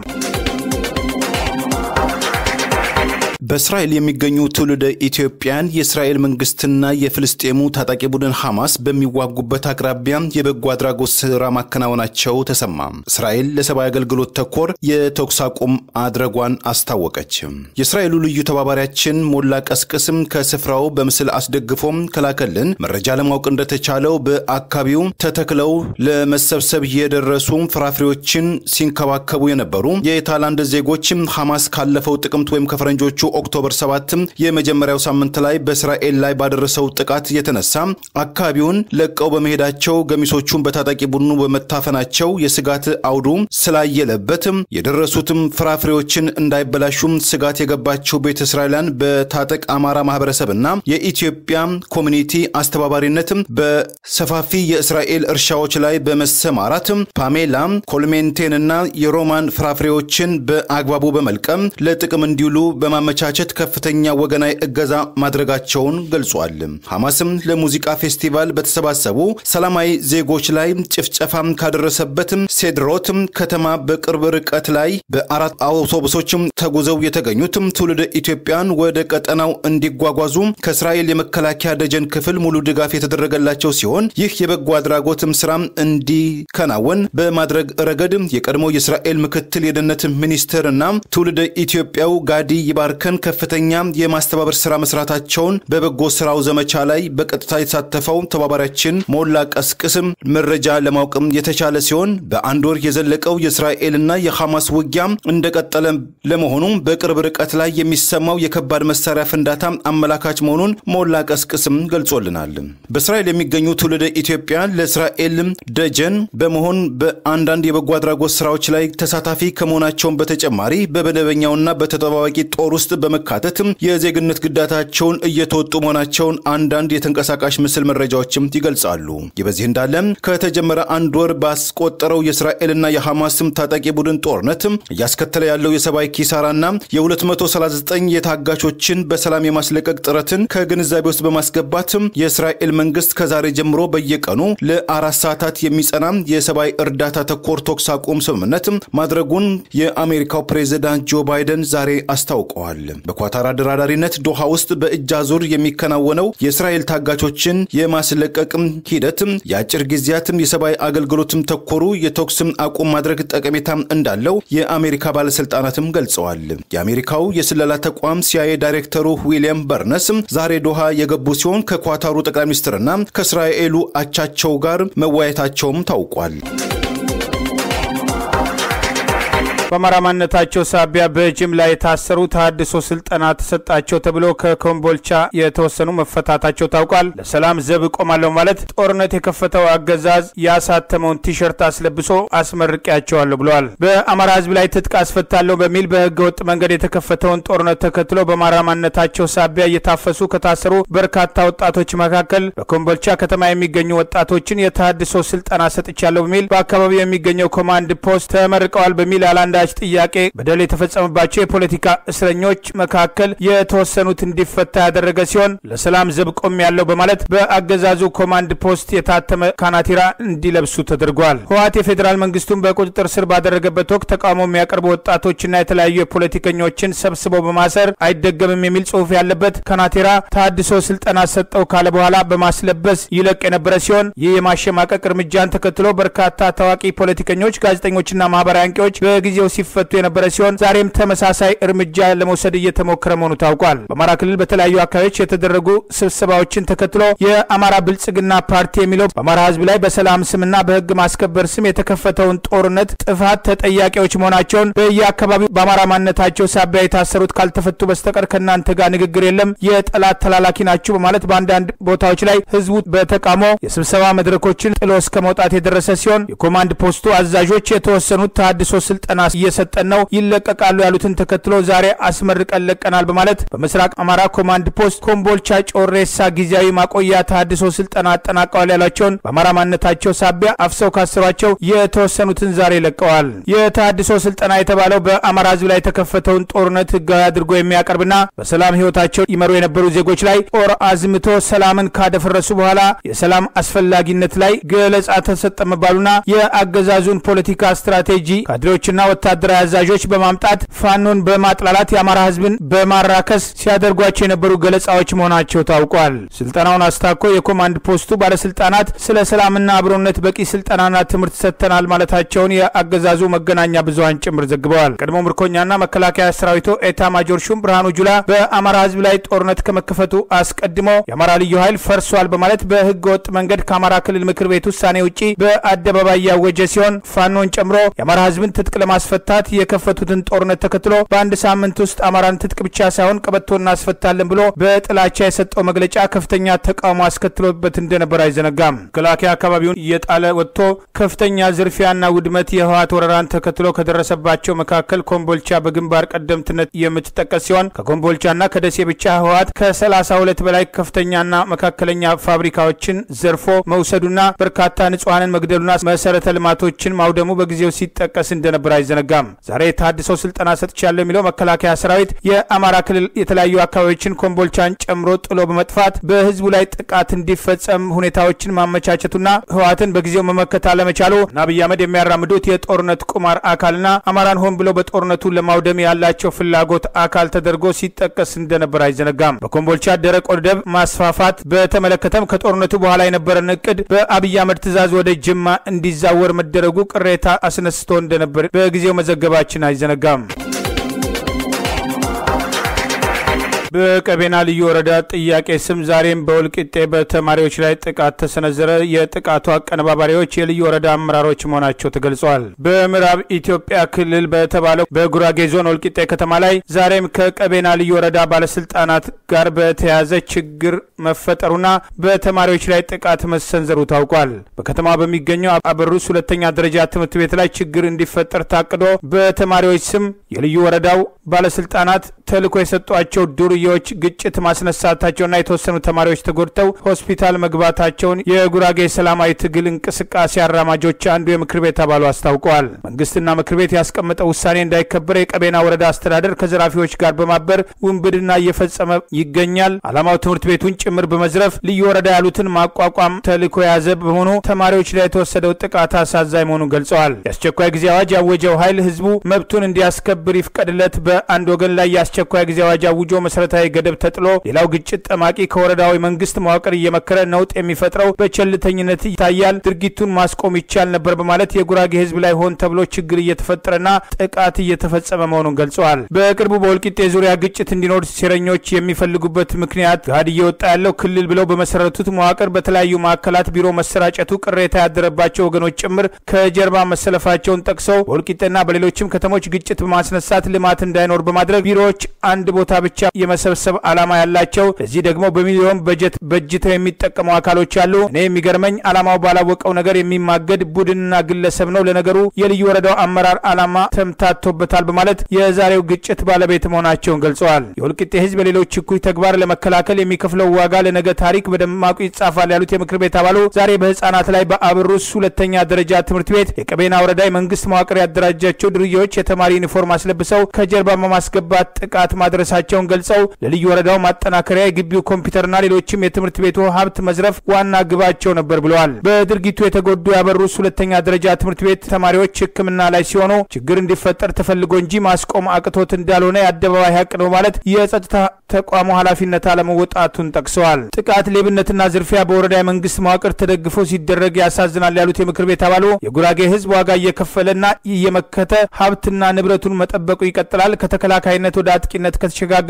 በእስራኤል የሚገኙ ትውልደ ኢትዮጵያን የእስራኤል መንግስትና የፍልስጤሙ ታጣቂ ቡድን ሐማስ በሚዋጉበት አቅራቢያ የበጎ አድራጎት ስራ ማከናወናቸው ተሰማ። እስራኤል ለሰብአዊ አገልግሎት ተኮር የተኩስ አቁም አድረጓን አስታወቀች። የእስራኤሉ ልዩ ተባባሪያችን ሞላ ቀስቅስም ከስፍራው በምስል አስደግፎም ከላከልን መረጃ ለማወቅ እንደተቻለው በአካባቢው ተተክለው ለመሰብሰብ የደረሱ ፍራፍሬዎችን ሲንከባከቡ የነበሩ የታይላንድ ዜጎችም ሐማስ ካለፈው ጥቅምት ወይም ከፈረንጆቹ ኦክቶበር 7 የመጀመሪያው ሳምንት ላይ በእስራኤል ላይ ባደረሰው ጥቃት የተነሳ አካባቢውን ለቀው በመሄዳቸው ገሚሶቹን በታጣቂ ቡድኑ በመታፈናቸው የስጋት አውዱ ስላየለበት የደረሱትም ፍራፍሬዎችን እንዳይበላሹም ስጋት የገባቸው ቤተ እስራኤላውያን በታጠቅ አማራ ማህበረሰብና የኢትዮጵያ ኮሚኒቲ አስተባባሪነት በሰፋፊ የእስራኤል እርሻዎች ላይ በመሰማራት ፓሜላ ኮልሜንቴንና የሮማን ፍራፍሬዎችን በአግባቡ በመልቀም ለጥቅም እንዲውሉ በማመቻቸት ከፍተኛ ወገናዊ እገዛ ማድረጋቸውን ገልጿል። ሐማስም ለሙዚቃ ፌስቲቫል በተሰባሰቡ ሰላማዊ ዜጎች ላይ ጭፍጨፋ ካደረሰበት ሴድሮት ከተማ በቅርብ ርቀት ላይ በአራት አውቶቡሶችም ተጉዘው የተገኙት ትውልደ ኢትዮጵያን ወደ ቀጠናው እንዲጓጓዙ ከእስራኤል የመከላከያ ደጀን ክፍል ሙሉ ድጋፍ የተደረገላቸው ሲሆን ይህ የበጎ አድራጎትም ስራ እንዲከናወን በማድረግ ረገድ የቀድሞ የእስራኤል ምክትል የደህንነት ሚኒስትር እና ትውልደ ኢትዮጵያው ጋዲ ይባርከን ከፍተኛ የማስተባበር ስራ መስራታቸውን በበጎ ስራው ዘመቻ ላይ በቀጥታ የተሳተፈው ተባባሪያችን ሞላ ቀስቅስም መረጃ ለማወቅም የተቻለ ሲሆን በአንድ ወር የዘለቀው የእስራኤልና የሐማስ ውጊያ እንደቀጠለ ለመሆኑ በቅርብ ርቀት ላይ የሚሰማው የከባድ መሳሪያ ፍንዳታ አመላካች መሆኑን ሞላ ቀስቅስም ገልጾልናል። በእስራኤል የሚገኙ ትውልደ ኢትዮጵያ ለእስራኤል ደጀን በመሆን በአንዳንድ የበጎ አድራጎት ስራዎች ላይ ተሳታፊ ከመሆናቸውን በተጨማሪ በመደበኛውና በተጠባባቂ ጦር ውስጥ በመካተት የዜግነት ግዳታቸውን እየተወጡ መሆናቸውን አንዳንድ የተንቀሳቃሽ ምስል መረጃዎችም ይገልጻሉ። ይህ በዚህ እንዳለ ከተጀመረ አንድ ወር ባስቆጠረው የእስራኤልና የሐማስም ታጣቂ ቡድን ጦርነት እያስከተለ ያለው የሰብአዊ ኪሳራና የ239 የታጋቾችን በሰላም የማስለቀቅ ጥረትን ከግንዛቤ ውስጥ በማስገባት የእስራኤል መንግስት ከዛሬ ጀምሮ በየቀኑ ለአራት ሰዓታት የሚጸና የሰብአዊ እርዳታ ተኮር ተኩስ አቁም ስምምነት ማድረጉን የአሜሪካው ፕሬዚዳንት ጆ ባይደን ዛሬ አስታውቀዋል። በኳታር አደራዳሪነት ዶሃ ውስጥ በእጅ አዙር የሚከናወነው የእስራኤል ታጋቾችን የማስለቀቅም ሂደት የአጭር ጊዜያትም የሰብአዊ አገልግሎትም ተኮሩ የተኩስም አቁም ማድረግ ጠቀሜታ እንዳለው የአሜሪካ ባለስልጣናትም ገልጸዋል። የአሜሪካው የስለላ ተቋም ሲአይኤ ዳይሬክተሩ ዊሊያም በርነስ ዛሬ ዶሃ የገቡ ሲሆን ከኳታሩ ጠቅላይ ሚኒስትርና ከእስራኤሉ አቻቸው ጋር መወያየታቸውም ታውቋል። በአማራ ማንነታቸው ሳቢያ በጅምላ የታሰሩ ተሃድሶ ስልጠና ተሰጣቸው ተብሎ ከኮምቦልቻ የተወሰኑ መፈታታቸው ታውቋል። ለሰላም ዘብ እቆማለሁ ማለት ጦርነት የከፈተው አገዛዝ ያሳተመውን ቲሸርት አስለብሶ አስመርቂያቸዋለሁ ብለዋል። በአማራ ሕዝብ ላይ ትጥቅ አስፈታለሁ በሚል በህገ ወጥ መንገድ የተከፈተውን ጦርነት ተከትሎ በአማራ ማንነታቸው ሳቢያ እየታፈሱ ከታሰሩ በርካታ ወጣቶች መካከል በኮምቦልቻ ከተማ የሚገኙ ወጣቶችን የተሃድሶ ስልጠና ሰጥቻለሁ በሚል በአካባቢው የሚገኘው ኮማንድ ፖስት ተመርቀዋል በሚል አላንዳ አንዳች ጥያቄ በደል የተፈጸመባቸው የፖለቲካ እስረኞች መካከል የተወሰኑት እንዲፈታ ያደረገ ሲሆን ለሰላም ዘብ ቆም ያለው በማለት በአገዛዙ ኮማንድ ፖስት የታተመ ካናቲራ እንዲለብሱ ተደርጓል። ህወሓት የፌዴራል መንግስቱን በቁጥጥር ስር ባደረገበት ወቅት ተቃውሞ የሚያቀርቡ ወጣቶችና የተለያዩ የፖለቲከኞችን ሰብስበው በማሰር አይደገምም የሚል ጽሁፍ ያለበት ካናቲራ ተሃድሶ ስልጠና ሰጠው ካለ በኋላ በማስለበስ ይለቅ የነበረ ሲሆን ይህ የማሸማቀቅ እርምጃን ተከትሎ በርካታ ታዋቂ ፖለቲከኞች፣ ጋዜጠኞችና ማህበራዊ አንቂዎች በጊዜው ሲፈቱ የነበረ ሲሆን ዛሬም ተመሳሳይ እርምጃ ለመውሰድ እየተሞከረ መሆኑ ታውቋል። በአማራ ክልል በተለያዩ አካባቢዎች የተደረጉ ስብሰባዎችን ተከትሎ የአማራ ብልጽግና ፓርቲ የሚለው በአማራ ህዝብ ላይ በሰላም ስምና በህግ ማስከበር ስም የተከፈተውን ጦርነት ጥፋት ተጠያቂዎች መሆናቸውን በየአካባቢው በአማራ ማንነታቸው ሳቢያ የታሰሩት ካልተፈቱ በስተቀር ከእናንተ ጋር ንግግር የለም፣ የጠላት ተላላኪ ናችሁ በማለት በአንዳንድ ቦታዎች ላይ ህዝቡ በተቃውሞ የስብሰባ መድረኮችን ጥሎ እስከ መውጣት የደረሰ ሲሆን የኮማንድ ፖስቱ አዛዦች የተወሰኑት ተሃድሶ ስልጠና እየሰጠን ነው፣ ይለቀቃሉ ያሉትን ተከትሎ ዛሬ አስመርቀን ለቀናል በማለት በምስራቅ አማራ ኮማንድ ፖስት ኮምቦልቻ ጮሬሳ ጊዜያዊ ማቆያ ተሃድሶ ስልጠና አጠናቀዋል ያሏቸውን በአማራ ማንነታቸው ሳቢያ አፍሰው ካሰሯቸው የተወሰኑትን ዛሬ ለቀዋል። የተሃድሶ ስልጠና የተባለው በአማራ ሕዝብ ላይ የተከፈተውን ጦርነት ህጋዊ አድርጎ የሚያቀርብና በሰላም ህይወታቸው ይመሩ የነበሩ ዜጎች ላይ ጦር አዝምቶ ሰላምን ካደፈረሱ በኋላ የሰላም አስፈላጊነት ላይ ገለጻ ተሰጠ መባሉና የአገዛዙን ፖለቲካ ስትራቴጂ ካድሬዎችና ወታደራዊ አዛዦች በማምጣት ፋኖን በማጥላላት የአማራ ህዝብን በማራከስ ሲያደርጓቸው የነበሩ ገለጻዎች መሆናቸው ታውቋል። ስልጠናውን አስታኮ የኮማንድ ፖስቱ ባለስልጣናት ስለ ሰላምና አብሮነት በቂ ስልጠናና ትምህርት ሰጥተናል ማለታቸውን የአገዛዙ መገናኛ ብዙሀን ጭምር ዘግበዋል። ቀድሞ ምርኮኛና መከላከያ ሰራዊቱ ኤታ ማጆር ሹም ብርሃኑ ጁላ በአማራ ህዝብ ላይ ጦርነት ከመከፈቱ አስቀድሞ የአማራ ልዩ ኃይል ፈርሷል በማለት በህገ ወጥ መንገድ ከአማራ ክልል ምክር ቤት ውሳኔ ውጪ በአደባባይ ያወጀ ሲሆን ፋኖን ጨምሮ የአማራ ህዝብን ትጥቅ ለማስፈታት የከፈቱትን ጦርነት ተከትሎ በአንድ ሳምንት ውስጥ አማራን ትጥቅ ብቻ ሳይሆን ቀበቶ እናስፈታለን ብሎ በጥላቻ የሰጠው መግለጫ ከፍተኛ ተቃውሞ አስከትሎበት እንደነበር አይዘነጋም። መከላከያ አካባቢውን እየጣለ ወጥቶ ከፍተኛ ዝርፊያና ውድመት የህወሓት ወረራን ተከትሎ ከደረሰባቸው መካከል ኮምቦልቻ በግንባር ቀደምትነት የምትጠቀስ ሲሆን ከኮምቦልቻና ከደሴ ብቻ ህወሓት ከ32 በላይ ከፍተኛና መካከለኛ ፋብሪካዎችን ዘርፎ መውሰዱና በርካታ ንጹሐንን መግደሉና መሰረተ ልማቶችን ማውደሙ በጊዜው ሲጠቀስ እንደነበር አይዘነጋም። ዛሬ የተሃድሶ ስልጠና ሰጥቻለሁ የሚለው መከላከያ ሰራዊት የአማራ ክልል የተለያዩ አካባቢዎችን ኮምቦልቻን ጨምሮ ጥሎ በመጥፋት በህዝቡ ላይ ጥቃት እንዲፈጸም ሁኔታዎችን ማመቻቸቱና ህወሓትን በጊዜው መመከት አለመቻሉ እና አብይ አህመድ የሚያራምዱት የጦርነት ቁማር አካልና አማራን ሆን ብለው በጦርነቱ ለማውደም ያላቸው ፍላጎት አካል ተደርጎ ሲጠቀስ እንደነበር አይዘነጋም። በኮምቦልቻ ደረቅ ወደብ ማስፋፋት በተመለከተም ከጦርነቱ በኋላ የነበረን እቅድ በአብይ አህመድ ትዕዛዝ ወደ ጅማ እንዲዛወር መደረጉ ቅሬታ አስነስቶ እንደነበር በጊዜው መዘገባችን አይዘነጋም። በቀቤና ልዩ ወረዳ ጥያቄ ስም ዛሬም በወልቂጤ በተማሪዎች ላይ ጥቃት ተሰነዘረ። የጥቃቱ አቀነባባሪዎች የልዩ ወረዳ አመራሮች መሆናቸው ተገልጿል። በምዕራብ ኢትዮጵያ ክልል በተባለው በጉራጌ ዞን ወልቂጤ ከተማ ላይ ዛሬም ከቀቤና ልዩ ወረዳ ባለስልጣናት ጋር በተያያዘ ችግር መፈጠሩና በተማሪዎች ላይ ጥቃት መሰንዘሩ ታውቋል። በከተማ በሚገኘው አበሩስ ሁለተኛ ደረጃ ትምህርት ቤት ላይ ችግር እንዲፈጠር ታቅዶ በተማሪዎች ስም የልዩ ወረዳው ባለስልጣናት ተልዕኮ የሰጧቸው ዱርዬዎች ግጭት ማስነሳታቸውና የተወሰኑ ተማሪዎች ተጎድተው ሆስፒታል መግባታቸውን የጉራጌ ሰላማዊ ትግል እንቅስቃሴ አራማጆች አንዱ የምክር ቤት አባሉ አስታውቀዋል። መንግስትና ምክር ቤት ያስቀመጠው ውሳኔ እንዳይከበር የቀቤና ወረዳ አስተዳደር ከዘራፊዎች ጋር በማበር ውንብድና እየፈጸመ ይገኛል። ዓላማው ትምህርት ቤቱን ጭምር በመዝረፍ ልዩ ወረዳ ያሉትን ማቋቋም ተልዕኮ የያዘ በመሆኑ ተማሪዎች ላይ የተወሰደው ጥቃት አሳዛኝ መሆኑን ገልጸዋል። የአስቸኳይ ጊዜ አዋጅ ያወጀው ኃይል ህዝቡ መብቱን እንዲያስከብር ይፍቀድለት። በአንድ ወገን ላይ የአስቸኳይ ጊዜ አዋጅ አውጆ መሰረታዊ ገደብ ተጥሎ ሌላው ግጭት ጠማቂ ከወረዳዊ መንግስት መዋቅር እየመከረ ነውጥ የሚፈጥረው በቸልተኝነት ይታያል። ድርጊቱን ማስቆም ይቻል ነበር በማለት የጉራጌ ህዝብ ላይ ሆን ተብሎ ችግር እየተፈጠረና ጥቃት እየተፈጸመ መሆኑን ገልጸዋል። በቅርቡ በወልቂጤ ዙሪያ ግጭት እንዲኖር ሴረኞች የሚፈልጉበት ምክንያት ጋድ እየወጣ ያለው ክልል ብለው በመሰረቱት መዋቅር በተለያዩ ማዕከላት ቢሮ መሰራጨቱ ቅሬታ ያደረባቸው ወገኖች ጭምር ከጀርባ መሰለፋቸውን ጠቅሰው በወልቂጤና በሌሎችም ከተሞች ግጭት በማስነሳት ልማት እንዳይኖር በማድረግ ቢሮዎች አንድ ቦታ ብቻ የመሰብሰብ ዓላማ ያላቸው ለዚህ ደግሞ በሚሊዮን በጀት በጅተው የሚጠቀሙ አካሎች አሉ። እኔ የሚገርመኝ ዓላማው ባላወቀው ነገር የሚማገድ ቡድንና ግለሰብ ነው። ለነገሩ የልዩ ወረዳው አመራር ዓላማ ተምታቶበታል በማለት የዛሬው ግጭት ባለቤት መሆናቸውን ገልጸዋል። የወልቂጤ ህዝብ የሌሎች እኩይ ተግባር ለመከላከል የሚከፍለው ዋጋ ለነገ ታሪክ በደማቁ ይጻፋል ያሉት የምክር ቤት አባሉ ዛሬ በህፃናት ላይ በአብሩስ ሁለተኛ ደረጃ ትምህርት ቤት የቀቤና ወረዳ የመንግስት መዋቅር ያደራጃቸው ድርዬዎች የተማሪ ዩኒፎርም አስለብሰው ከጀርባ በማስገባት ጥቃት ማድረሳቸውን ገልጸው ለልዩ ወረዳው ማጠናከሪያ የግቢው ኮምፒውተርና ሌሎችም የትምህርት ቤቱ ሀብት መዝረፍ ዋና ግባቸው ነበር ብለዋል። በድርጊቱ የተጎዱ ያበሩስ ሁለተኛ ደረጃ ትምህርት ቤት ተማሪዎች ሕክምና ላይ ሲሆኑ ችግር እንዲፈጠር ተፈልጎ እንጂ ማስቆም አቅቶት እንዳልሆነ የአደባባይ ሀቅ ነው ማለት የጸጥታ ተቋሙ ኃላፊነት አለመወጣቱን ጠቅሰዋል። ጥቃት፣ ሌብነትና ዝርፊያ በወረዳ የመንግስት መዋቅር ተደግፎ ሲደረግ ያሳዝናል ያሉት የምክር ቤት አባሉ የጉራጌ ህዝብ ዋጋ እየከፈለና እየመከተ ሀብትና ንብረቱን መጠበቁ ይቀጥላል። ከተከላካይነት ወደ አጥቂነት ከተሸጋገረ ግን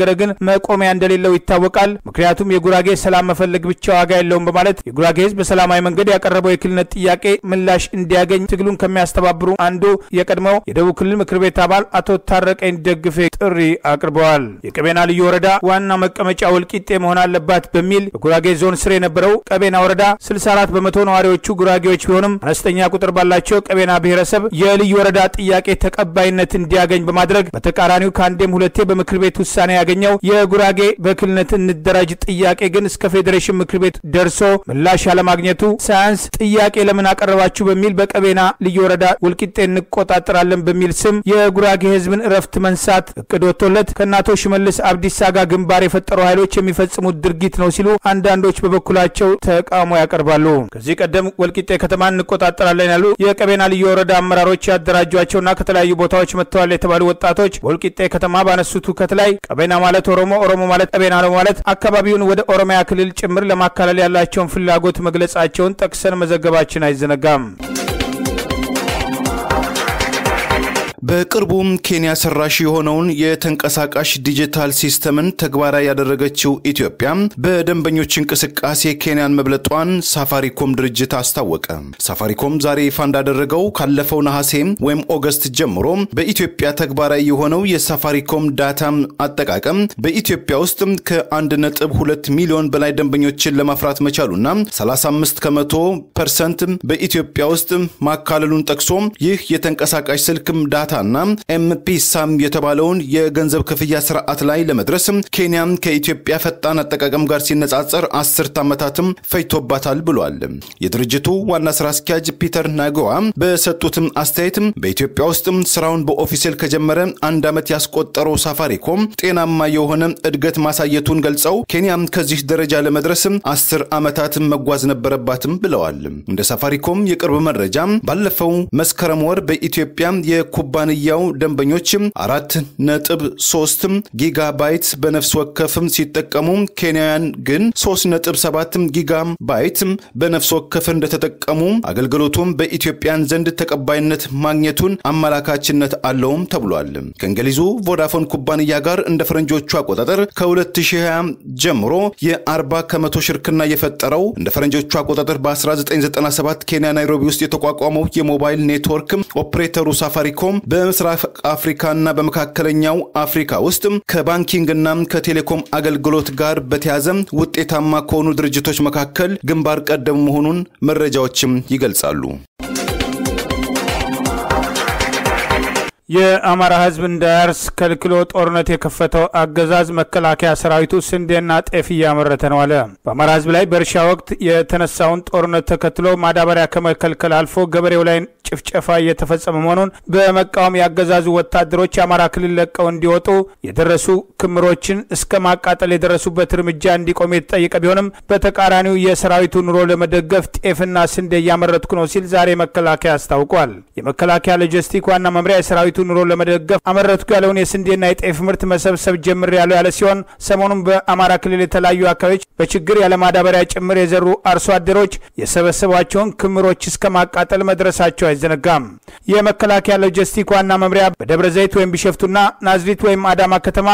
መቆሚያ እንደሌለው ይታወቃል። ምክንያቱም የጉራጌ ሰላም መፈለግ ብቻ ዋጋ የለውም በማለት የጉራጌ ህዝብ በሰላማዊ መንገድ ያቀረበው የክልልነት ጥያቄ ምላሽ እንዲያገኝ ትግሉን ከሚያስተባብሩ አንዱ የቀድሞው የደቡብ ክልል ምክር ቤት አባል አቶ ታረቀኝ ደግፌ ጥሪ አቅርበዋል። የቀቤና ልዩ ወረዳ ዋና መቀመጫ ወልቂጤ መሆን አለባት በሚል በጉራጌ ዞን ስር የነበረው ቀቤና ወረዳ 64 በመቶ ነዋሪዎቹ ጉራጌዎች ቢሆንም አነስተኛ ቁጥር ባላቸው ቀቤና ብሔረሰብ የልዩ ወረዳ ጥያቄ ተቀባይነት እንዲያገኝ በማድረግ በተቃራኒው ከአንዴም ሁለቴ በምክር ቤት ውሳኔ ያገኘው የጉራጌ በክልልነት እንደራጅ ጥያቄ ግን እስከ ፌዴሬሽን ምክር ቤት ደርሶ ምላሽ ያለማግኘቱ ሳያንስ ጥያቄ ለምን አቀረባችሁ በሚል በቀቤና ልዩ ወረዳ ወልቂጤ እንቆጣጠራለን በሚል ስም የጉራጌ ህዝብን እረፍት መንሳት እቅድ ወጥቶለት ከእናቶ ሽመልስ አብዲሳ ጋር ግንባር የፈጠሩ ኃይሎች የሚፈጽሙት ድርጊት ነው ሲሉ አንዳንዶች በበኩላቸው ተቃውሞ ያቀርባሉ። ከዚህ ቀደም ወልቂጤ ከተማን እንቆጣጠራለን ያሉ የቀቤና ልዩ ወረዳ አመራሮች ያደራጇቸውና ከተለያዩ ቦታዎች መጥተዋል የተባሉ ወጣቶች በወልቂጤ ከተማ ባነሱት ሁከት ላይ ቀቤና ማለት ኦሮሞ፣ ኦሮሞ ማለት ቀቤና ነው ማለት አካባቢውን ወደ ኦሮሚያ ክልል ጭምር ለማካለል ያላቸውን ፍላጎት መግለጻቸውን ጠቅሰን መዘገባችን አይዘነጋም። በቅርቡም ኬንያ ሰራሽ የሆነውን የተንቀሳቃሽ ዲጂታል ሲስተምን ተግባራዊ ያደረገችው ኢትዮጵያ በደንበኞች እንቅስቃሴ ኬንያን መብለጧን ሳፋሪኮም ድርጅት አስታወቀ። ሳፋሪኮም ዛሬ ይፋ እንዳደረገው ካለፈው ነሐሴ ወይም ኦገስት ጀምሮ በኢትዮጵያ ተግባራዊ የሆነው የሳፋሪኮም ዳታ አጠቃቀም በኢትዮጵያ ውስጥ ከ1.2 ሚሊዮን በላይ ደንበኞችን ለማፍራት መቻሉና 35 ከመቶ ፐርሰንት በኢትዮጵያ ውስጥ ማካለሉን ጠቅሶ ይህ የተንቀሳቃሽ ስልክም ዳታ ና ኤምፒሳም የተባለውን የገንዘብ ክፍያ ስርዓት ላይ ለመድረስ ኬንያ ከኢትዮጵያ ፈጣን አጠቃቀም ጋር ሲነጻጸር አስርት ዓመታትም ፈጅቶባታል ብሏል። የድርጅቱ ዋና ስራ አስኪያጅ ፒተር ናጎዋ በሰጡትም አስተያየት በኢትዮጵያ ውስጥ ስራውን በኦፊሴል ከጀመረ አንድ ዓመት ያስቆጠረው ሳፋሪኮም ጤናማ የሆነ እድገት ማሳየቱን ገልጸው ኬንያም ከዚህ ደረጃ ለመድረስ አስር ዓመታት መጓዝ ነበረባትም ብለዋል። እንደ ሳፋሪኮም የቅርብ መረጃ ባለፈው መስከረም ወር በኢትዮጵያ የኩባ ኩባንያው ደንበኞች አራት ነጥብ ሶስት ጊጋባይት በነፍስ ወከፍ ሲጠቀሙ ኬንያውያን ግን ሶስት ነጥብ ሰባት ጊጋባይት በነፍስ ወከፍ እንደተጠቀሙ አገልግሎቱም በኢትዮጵያን ዘንድ ተቀባይነት ማግኘቱን አመላካችነት አለውም ተብሏል። ከእንግሊዙ ቮዳፎን ኩባንያ ጋር እንደ ፈረንጆቹ አቆጣጠር ከ2020 ጀምሮ የ40 ከመቶ ሽርክና የፈጠረው እንደ ፈረንጆቹ አቆጣጠር በ1997 ኬንያ ናይሮቢ ውስጥ የተቋቋመው የሞባይል ኔትወርክ ኦፕሬተሩ ሳፋሪኮም በምስራቅ አፍሪካና በመካከለኛው አፍሪካ ውስጥ ከባንኪንግና ከቴሌኮም አገልግሎት ጋር በተያዘ ውጤታማ ከሆኑ ድርጅቶች መካከል ግንባር ቀደም መሆኑን መረጃዎችም ይገልጻሉ። የአማራ ሕዝብ እንዳያርስ ከልክሎ ጦርነት የከፈተው አገዛዝ መከላከያ ሰራዊቱ ስንዴና ጤፍ እያመረተ ነው አለ። በአማራ ሕዝብ ላይ በእርሻ ወቅት የተነሳውን ጦርነት ተከትሎ ማዳበሪያ ከመከልከል አልፎ ገበሬው ላይ ጭፍጨፋ እየተፈጸመ መሆኑን በመቃወም ያገዛዙ ወታደሮች የአማራ ክልል ለቀው እንዲወጡ የደረሱ ክምሮችን እስከ ማቃጠል የደረሱበት እርምጃ እንዲቆም የተጠየቀ ቢሆንም በተቃራኒው የሰራዊቱ ኑሮ ለመደገፍ ጤፍና ስንዴ እያመረትኩ ነው ሲል ዛሬ መከላከያ አስታውቋል። የመከላከያ ሎጂስቲክ ዋና መምሪያ የሰራዊቱ ኑሮ ለመደገፍ አመረትኩ ያለውን የስንዴና የጤፍ ምርት መሰብሰብ ጀምር ያለው ያለ ሲሆን ሰሞኑን በአማራ ክልል የተለያዩ አካባቢዎች በችግር ያለ ማዳበሪያ ጭምር የዘሩ አርሶ አደሮች የሰበሰቧቸውን ክምሮች እስከ ማቃጠል መድረሳቸው አይዘነጋም። የመከላከያ ሎጂስቲክ ዋና መምሪያ በደብረ ዘይት ወይም ቢሸፍቱና ናዝሪት ወይም አዳማ ከተማ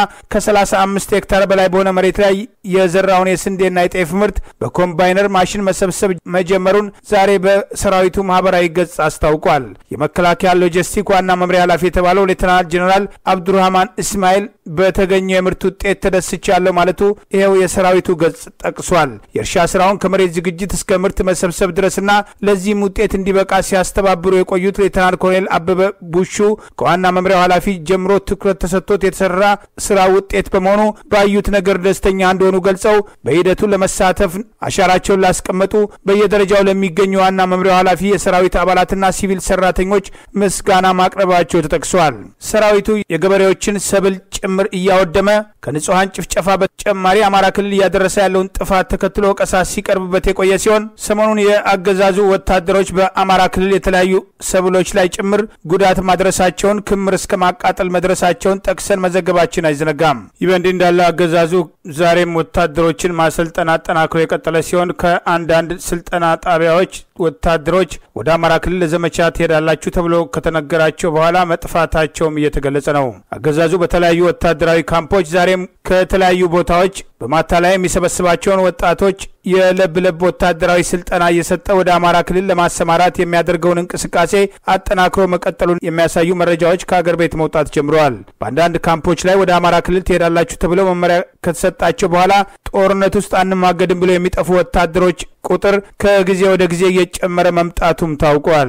ከ35 ሄክታር በላይ በሆነ መሬት ላይ የዘራውን የስንዴና የጤፍ ምርት በኮምባይነር ማሽን መሰብሰብ መጀመሩን ዛሬ በሰራዊቱ ማህበራዊ ገጽ አስታውቋል። የመከላከያ ሎጂስቲክ ዋና መምሪያ ኃላፊ የተባለው ሌተናል ጀኔራል አብዱራህማን እስማኤል በተገኘው የምርት ውጤት ተደስቻለሁ ማለቱ ይኸው የሰራዊቱ ገጽ ጠቅሷል። የእርሻ ስራውን ከመሬት ዝግጅት እስከ ምርት መሰብሰብ ድረስና ለዚህም ውጤት እንዲበቃ ሲያስተባብሩ የቆዩት ሌተናል ኮሎኔል አበበ ቡሹ ከዋና መምሪያው ኃላፊ ጀምሮ ትኩረት ተሰጥቶት የተሰራ ስራ ውጤት በመሆኑ ባዩት ነገር ደስተኛ እንደሆኑ ገልጸው በሂደቱ ለመሳተፍ አሻራቸውን ላስቀመጡ በየደረጃው ለሚገኙ ዋና መምሪያው ኃላፊ የሰራዊት አባላትና ሲቪል ሰራተኞች ምስጋና ማቅረባቸው ተጠቅሷል። ሰራዊቱ የገበሬዎችን ሰብል ጭምር እያወደመ ከንጹሐን ጭፍጨፋ በተጨማሪ አማራ ክልል እያደረሰ ያለውን ጥፋት ተከትሎ ወቀሳ ሲቀርብበት የቆየ ሲሆን ሰሞኑን የአገዛዙ ወታደሮች በአማራ ክልል የተለያዩ ሰብሎች ላይ ጭምር ጉዳት ማድረሳቸውን ክምር እስከ ማቃጠል መድረሳቸውን ጠቅሰን መዘገባችን አይዘነጋም። ይህ በእንዲህ እንዳለ አገዛዙ ዛሬም ወታደሮችን ማሰልጠን አጠናክሮ የቀጠለ ሲሆን ከአንዳንድ ስልጠና ጣቢያዎች ወታደሮች ወደ አማራ ክልል ለዘመቻ ትሄዳላችሁ ተብሎ ከተነገራቸው በኋላ መጥፋታቸውም እየተገለጸ ነው። አገዛዙ በተለያዩ ወታደራዊ ካምፖች ዛሬም ከተለያዩ ቦታዎች በማታለያ የሚሰበስባቸውን ወጣቶች የለብ ለብ ወታደራዊ ስልጠና እየሰጠ ወደ አማራ ክልል ለማሰማራት የሚያደርገውን እንቅስቃሴ አጠናክሮ መቀጠሉን የሚያሳዩ መረጃዎች ከአገር ቤት መውጣት ጀምረዋል። በአንዳንድ ካምፖች ላይ ወደ አማራ ክልል ትሄዳላችሁ ተብለው መመሪያ ከተሰጣቸው በኋላ ጦርነት ውስጥ አንማገድም ብለው የሚጠፉ ወታደሮች ቁጥር ከጊዜ ወደ ጊዜ እየጨመረ መምጣቱም ታውቋል።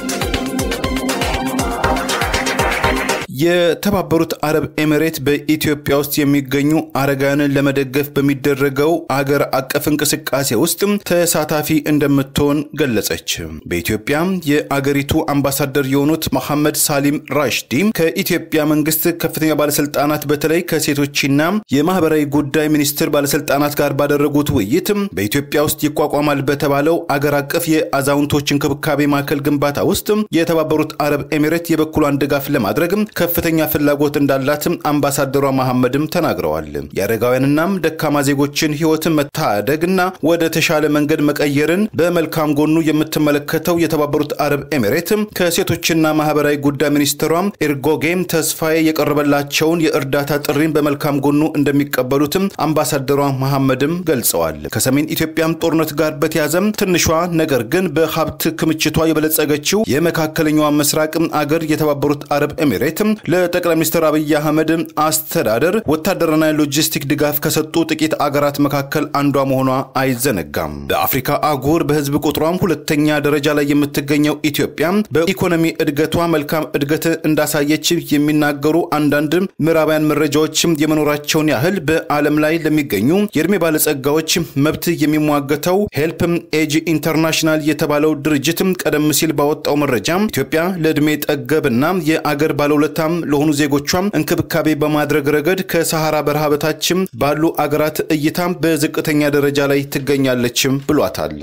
የተባበሩት አረብ ኤሚሬት በኢትዮጵያ ውስጥ የሚገኙ አረጋውያንን ለመደገፍ በሚደረገው አገር አቀፍ እንቅስቃሴ ውስጥ ተሳታፊ እንደምትሆን ገለጸች። በኢትዮጵያ የአገሪቱ አምባሳደር የሆኑት መሐመድ ሳሊም ራሽዲ ከኢትዮጵያ መንግስት ከፍተኛ ባለስልጣናት በተለይ ከሴቶችና የማህበራዊ ጉዳይ ሚኒስቴር ባለስልጣናት ጋር ባደረጉት ውይይት በኢትዮጵያ ውስጥ ይቋቋማል በተባለው አገር አቀፍ የአዛውንቶች እንክብካቤ ማዕከል ግንባታ ውስጥ የተባበሩት አረብ ኤሚሬት የበኩሏን ድጋፍ ለማድረግ ከፍተኛ ፍላጎት እንዳላት አምባሳደሯ መሐመድም ተናግረዋል። የአረጋውያንናም ደካማ ዜጎችን ህይወትን መታደግና ወደ ተሻለ መንገድ መቀየርን በመልካም ጎኑ የምትመለከተው የተባበሩት አረብ ኤሚሬት ከሴቶችና ማህበራዊ ጉዳይ ሚኒስትሯ ኤርጎጌም ተስፋዬ የቀረበላቸውን የእርዳታ ጥሪን በመልካም ጎኑ እንደሚቀበሉትም አምባሳደሯ መሐመድም ገልጸዋል። ከሰሜን ኢትዮጵያም ጦርነት ጋር በተያዘም ትንሿ ነገር ግን በሀብት ክምችቷ የበለጸገችው የመካከለኛዋ ምስራቅ አገር የተባበሩት አረብ ኤሚሬት ለጠቅላይ ሚኒስትር አብይ አህመድ አስተዳደር ወታደራዊ ሎጂስቲክ ድጋፍ ከሰጡ ጥቂት አገራት መካከል አንዷ መሆኗ አይዘነጋም። በአፍሪካ አህጉር በህዝብ ቁጥሯም ሁለተኛ ደረጃ ላይ የምትገኘው ኢትዮጵያ በኢኮኖሚ እድገቷ መልካም እድገት እንዳሳየች የሚናገሩ አንዳንድ ምዕራባውያን መረጃዎች የመኖራቸውን ያህል በዓለም ላይ ለሚገኙ የእድሜ ባለጸጋዎች መብት የሚሟገተው ሄልፕ ኤጅ ኢንተርናሽናል የተባለው ድርጅት ቀደም ሲል ባወጣው መረጃ ኢትዮጵያ ለዕድሜ ጠገብና የአገር ባለውለታም ለሆኑ ዜጎቿም እንክብካቤ በማድረግ ረገድ ከሰሐራ በረሃ በታችም ባሉ አገራት እይታም በዝቅተኛ ደረጃ ላይ ትገኛለችም ብሏታል።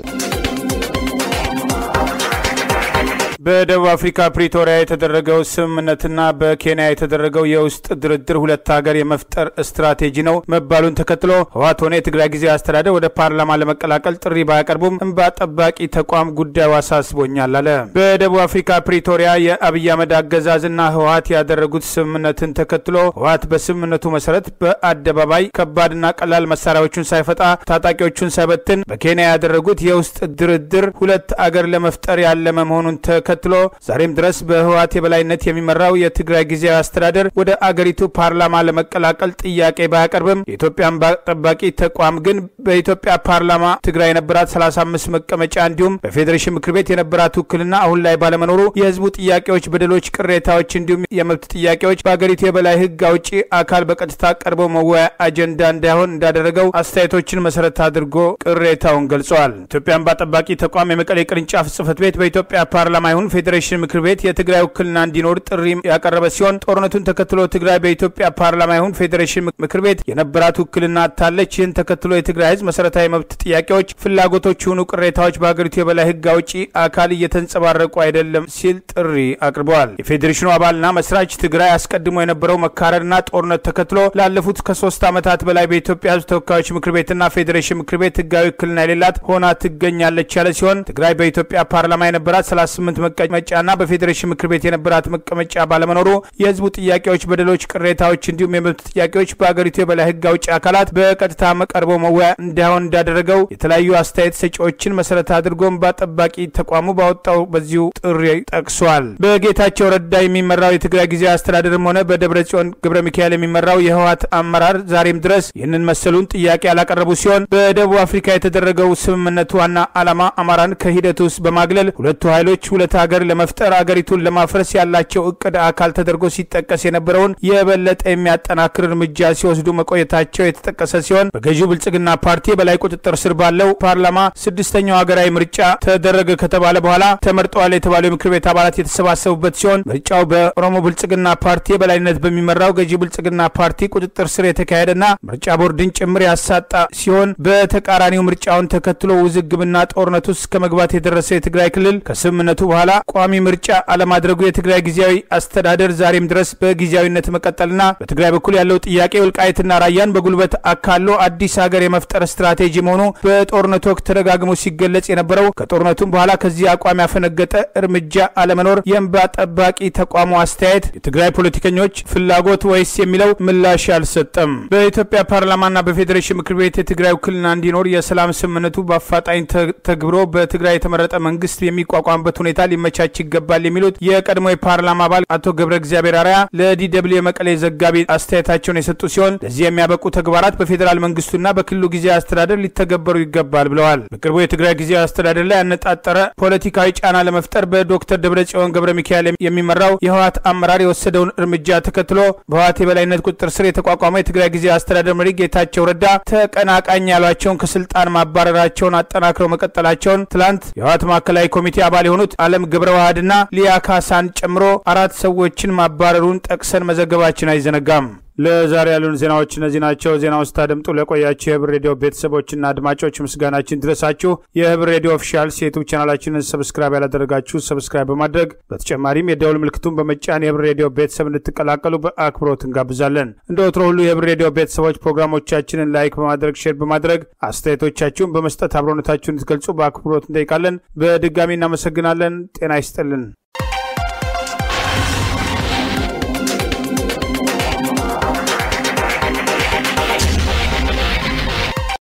በደቡብ አፍሪካ ፕሪቶሪያ የተደረገው ስምምነትና በኬንያ የተደረገው የውስጥ ድርድር ሁለት ሀገር የመፍጠር ስትራቴጂ ነው መባሉን ተከትሎ ህወሓት ሆነ የትግራይ ጊዜያዊ አስተዳደር ወደ ፓርላማ ለመቀላቀል ጥሪ ባያቀርቡም እንባ ጠባቂ ተቋም ጉዳዩ አሳስቦኛል አለ። በደቡብ አፍሪካ ፕሪቶሪያ የአብይ አህመድ አገዛዝና ህወሓት ያደረጉት ስምምነትን ተከትሎ ህወሓት በስምምነቱ መሰረት በአደባባይ ከባድና ቀላል መሳሪያዎቹን ሳይፈጣ ታጣቂዎቹን ሳይበትን በኬንያ ያደረጉት የውስጥ ድርድር ሁለት አገር ለመፍጠር ያለመ መሆኑን ተከትሎ ዛሬም ድረስ በህወሓት የበላይነት የሚመራው የትግራይ ጊዜያዊ አስተዳደር ወደ አገሪቱ ፓርላማ ለመቀላቀል ጥያቄ ባያቀርብም የኢትዮጵያ እንባ ጠባቂ ተቋም ግን በኢትዮጵያ ፓርላማ ትግራይ የነበራት 35 መቀመጫ እንዲሁም በፌዴሬሽን ምክር ቤት የነበራት ውክልና አሁን ላይ ባለመኖሩ የህዝቡ ጥያቄዎች፣ በደሎች፣ ቅሬታዎች እንዲሁም የመብት ጥያቄዎች በአገሪቱ የበላይ ህግ አውጪ አካል በቀጥታ ቀርበው መወያ አጀንዳ እንዳይሆን እንዳደረገው አስተያየቶችን መሰረት አድርጎ ቅሬታውን ገልጸዋል። ኢትዮጵያ እንባ ጠባቂ ተቋም የመቀሌ ቅርንጫፍ ጽህፈት ቤት በኢትዮጵያ ፓርላማ ይሁን ፌዴሬሽን ምክር ቤት የትግራይ ውክልና እንዲኖር ጥሪ ያቀረበ ሲሆን ጦርነቱን ተከትሎ ትግራይ በኢትዮጵያ ፓርላማ ይሁን ፌዴሬሽን ምክር ቤት የነበራት ውክልና አታለች። ይህን ተከትሎ የትግራይ ህዝብ መሰረታዊ መብት ጥያቄዎች፣ ፍላጎቶች የሆኑ ቅሬታዎች በሀገሪቱ የበላይ ህግ አውጪ አካል እየተንጸባረቁ አይደለም ሲል ጥሪ አቅርበዋል። የፌዴሬሽኑ አባልና መስራች ትግራይ አስቀድሞ የነበረው መካረርና ጦርነት ተከትሎ ላለፉት ከሶስት ዓመታት በላይ በኢትዮጵያ ህዝብ ተወካዮች ምክር ቤትና ፌዴሬሽን ምክር ቤት ህጋዊ ውክልና የሌላት ሆና ትገኛለች ያለ ሲሆን ትግራይ በኢትዮጵያ ፓርላማ የነበራት 38 መቀመጫና በፌዴሬሽን ምክር ቤት የነበራት መቀመጫ ባለመኖሩ የህዝቡ ጥያቄዎች፣ በደሎች፣ ቅሬታዎች እንዲሁም የመብት ጥያቄዎች በሀገሪቱ የበላይ ህግ አውጪ አካላት በቀጥታ ቀርበው መወያ እንዳይሆን እንዳደረገው የተለያዩ አስተያየት ሰጪዎችን መሰረት አድርጎ እንባ ጠባቂ ተቋሙ ባወጣው በዚሁ ጥሪ ጠቅሷል። በጌታቸው ረዳ የሚመራው የትግራይ ጊዜያዊ አስተዳደርም ሆነ በደብረ ጽዮን ገብረ ሚካኤል የሚመራው የህወሓት አመራር ዛሬም ድረስ ይህንን መሰሉን ጥያቄ ያላቀረቡ ሲሆን በደቡብ አፍሪካ የተደረገው ስምምነት ዋና ዓላማ አማራን ከሂደት ውስጥ በማግለል ሁለቱ ኃይሎች ሁለት ሀገር ለመፍጠር አገሪቱን ለማፍረስ ያላቸው እቅድ አካል ተደርጎ ሲጠቀስ የነበረውን የበለጠ የሚያጠናክር እርምጃ ሲወስዱ መቆየታቸው የተጠቀሰ ሲሆን በገዢው ብልጽግና ፓርቲ በላይ ቁጥጥር ስር ባለው ፓርላማ ስድስተኛው ሀገራዊ ምርጫ ተደረገ ከተባለ በኋላ ተመርጠዋል የተባሉ የምክር ቤት አባላት የተሰባሰቡበት ሲሆን ምርጫው በኦሮሞ ብልጽግና ፓርቲ የበላይነት በሚመራው ገዢ ብልጽግና ፓርቲ ቁጥጥር ስር የተካሄደና ምርጫ ቦርድን ጭምር ያሳጣ ሲሆን በተቃራኒው ምርጫውን ተከትሎ ውዝግብና ጦርነት ውስጥ ከመግባት የደረሰ የትግራይ ክልል ከስምምነቱ በኋላ በኋላ ቋሚ ምርጫ አለማድረጉ የትግራይ ጊዜያዊ አስተዳደር ዛሬም ድረስ በጊዜያዊነት መቀጠልና በትግራይ በኩል ያለው ጥያቄ ወልቃይትና ራያን በጉልበት አካሎ አዲስ ሀገር የመፍጠር ስትራቴጂ መሆኑ በጦርነቱ ወቅት ተደጋግሞ ሲገለጽ የነበረው ከጦርነቱም በኋላ ከዚህ አቋም ያፈነገጠ እርምጃ አለመኖር የእንባ ጠባቂ ተቋሙ አስተያየት የትግራይ ፖለቲከኞች ፍላጎት ወይስ የሚለው ምላሽ አልሰጠም። በኢትዮጵያ ፓርላማና በፌዴሬሽን ምክር ቤት የትግራይ ውክልና እንዲኖር የሰላም ስምምነቱ በአፋጣኝ ተግብሮ በትግራይ የተመረጠ መንግስት የሚቋቋምበት ሁኔታ ሊመቻች ይገባል የሚሉት የቀድሞ የፓርላማ አባል አቶ ገብረ እግዚአብሔር አርያ ለዲደብሊው የመቀሌ ዘጋቢ አስተያየታቸውን የሰጡ ሲሆን ለዚህ የሚያበቁ ተግባራት በፌዴራል መንግስቱና በክልሉ ጊዜያዊ አስተዳደር ሊተገበሩ ይገባል ብለዋል። በቅርቡ የትግራይ ጊዜያዊ አስተዳደር ላይ ያነጣጠረ ፖለቲካዊ ጫና ለመፍጠር በዶክተር ደብረጽዮን ገብረ ሚካኤል የሚመራው የህወሓት አመራር የወሰደውን እርምጃ ተከትሎ በህወሓት የበላይነት ቁጥጥር ስር የተቋቋመው የትግራይ ጊዜያዊ አስተዳደር መሪ ጌታቸው ረዳ ተቀናቃኝ ያሏቸውን ከስልጣን ማባረራቸውን አጠናክረው መቀጠላቸውን ትላንት የህወሓት ማዕከላዊ ኮሚቴ አባል የሆኑት አለም ገብረ ዋህድና ሊያ ካሳን ጨምሮ አራት ሰዎችን ማባረሩን ጠቅሰን መዘገባችን አይዘነጋም። ለዛሬ ያሉን ዜናዎች እነዚህ ናቸው። ዜናውን ስታደምጡ ለቆያችሁ የህብር ሬዲዮ ቤተሰቦችና አድማጮች ምስጋናችን ድረሳችሁ። የህብር ሬዲዮ ኦፊሻልስ የዩቱብ ቻናላችንን ሰብስክራይብ ያላደረጋችሁ ሰብስክራይብ በማድረግ በተጨማሪም የደውል ምልክቱን በመጫን የህብር ሬዲዮ ቤተሰብ እንድትቀላቀሉ በአክብሮት እንጋብዛለን። እንደ ወትሮ ሁሉ የህብር ሬዲዮ ቤተሰቦች ፕሮግራሞቻችንን ላይክ በማድረግ ሼር በማድረግ አስተያየቶቻችሁን በመስጠት አብሮነታችሁን እንድትገልጹ በአክብሮት እንጠይቃለን። በድጋሚ እናመሰግናለን። ጤና ይስጥልን።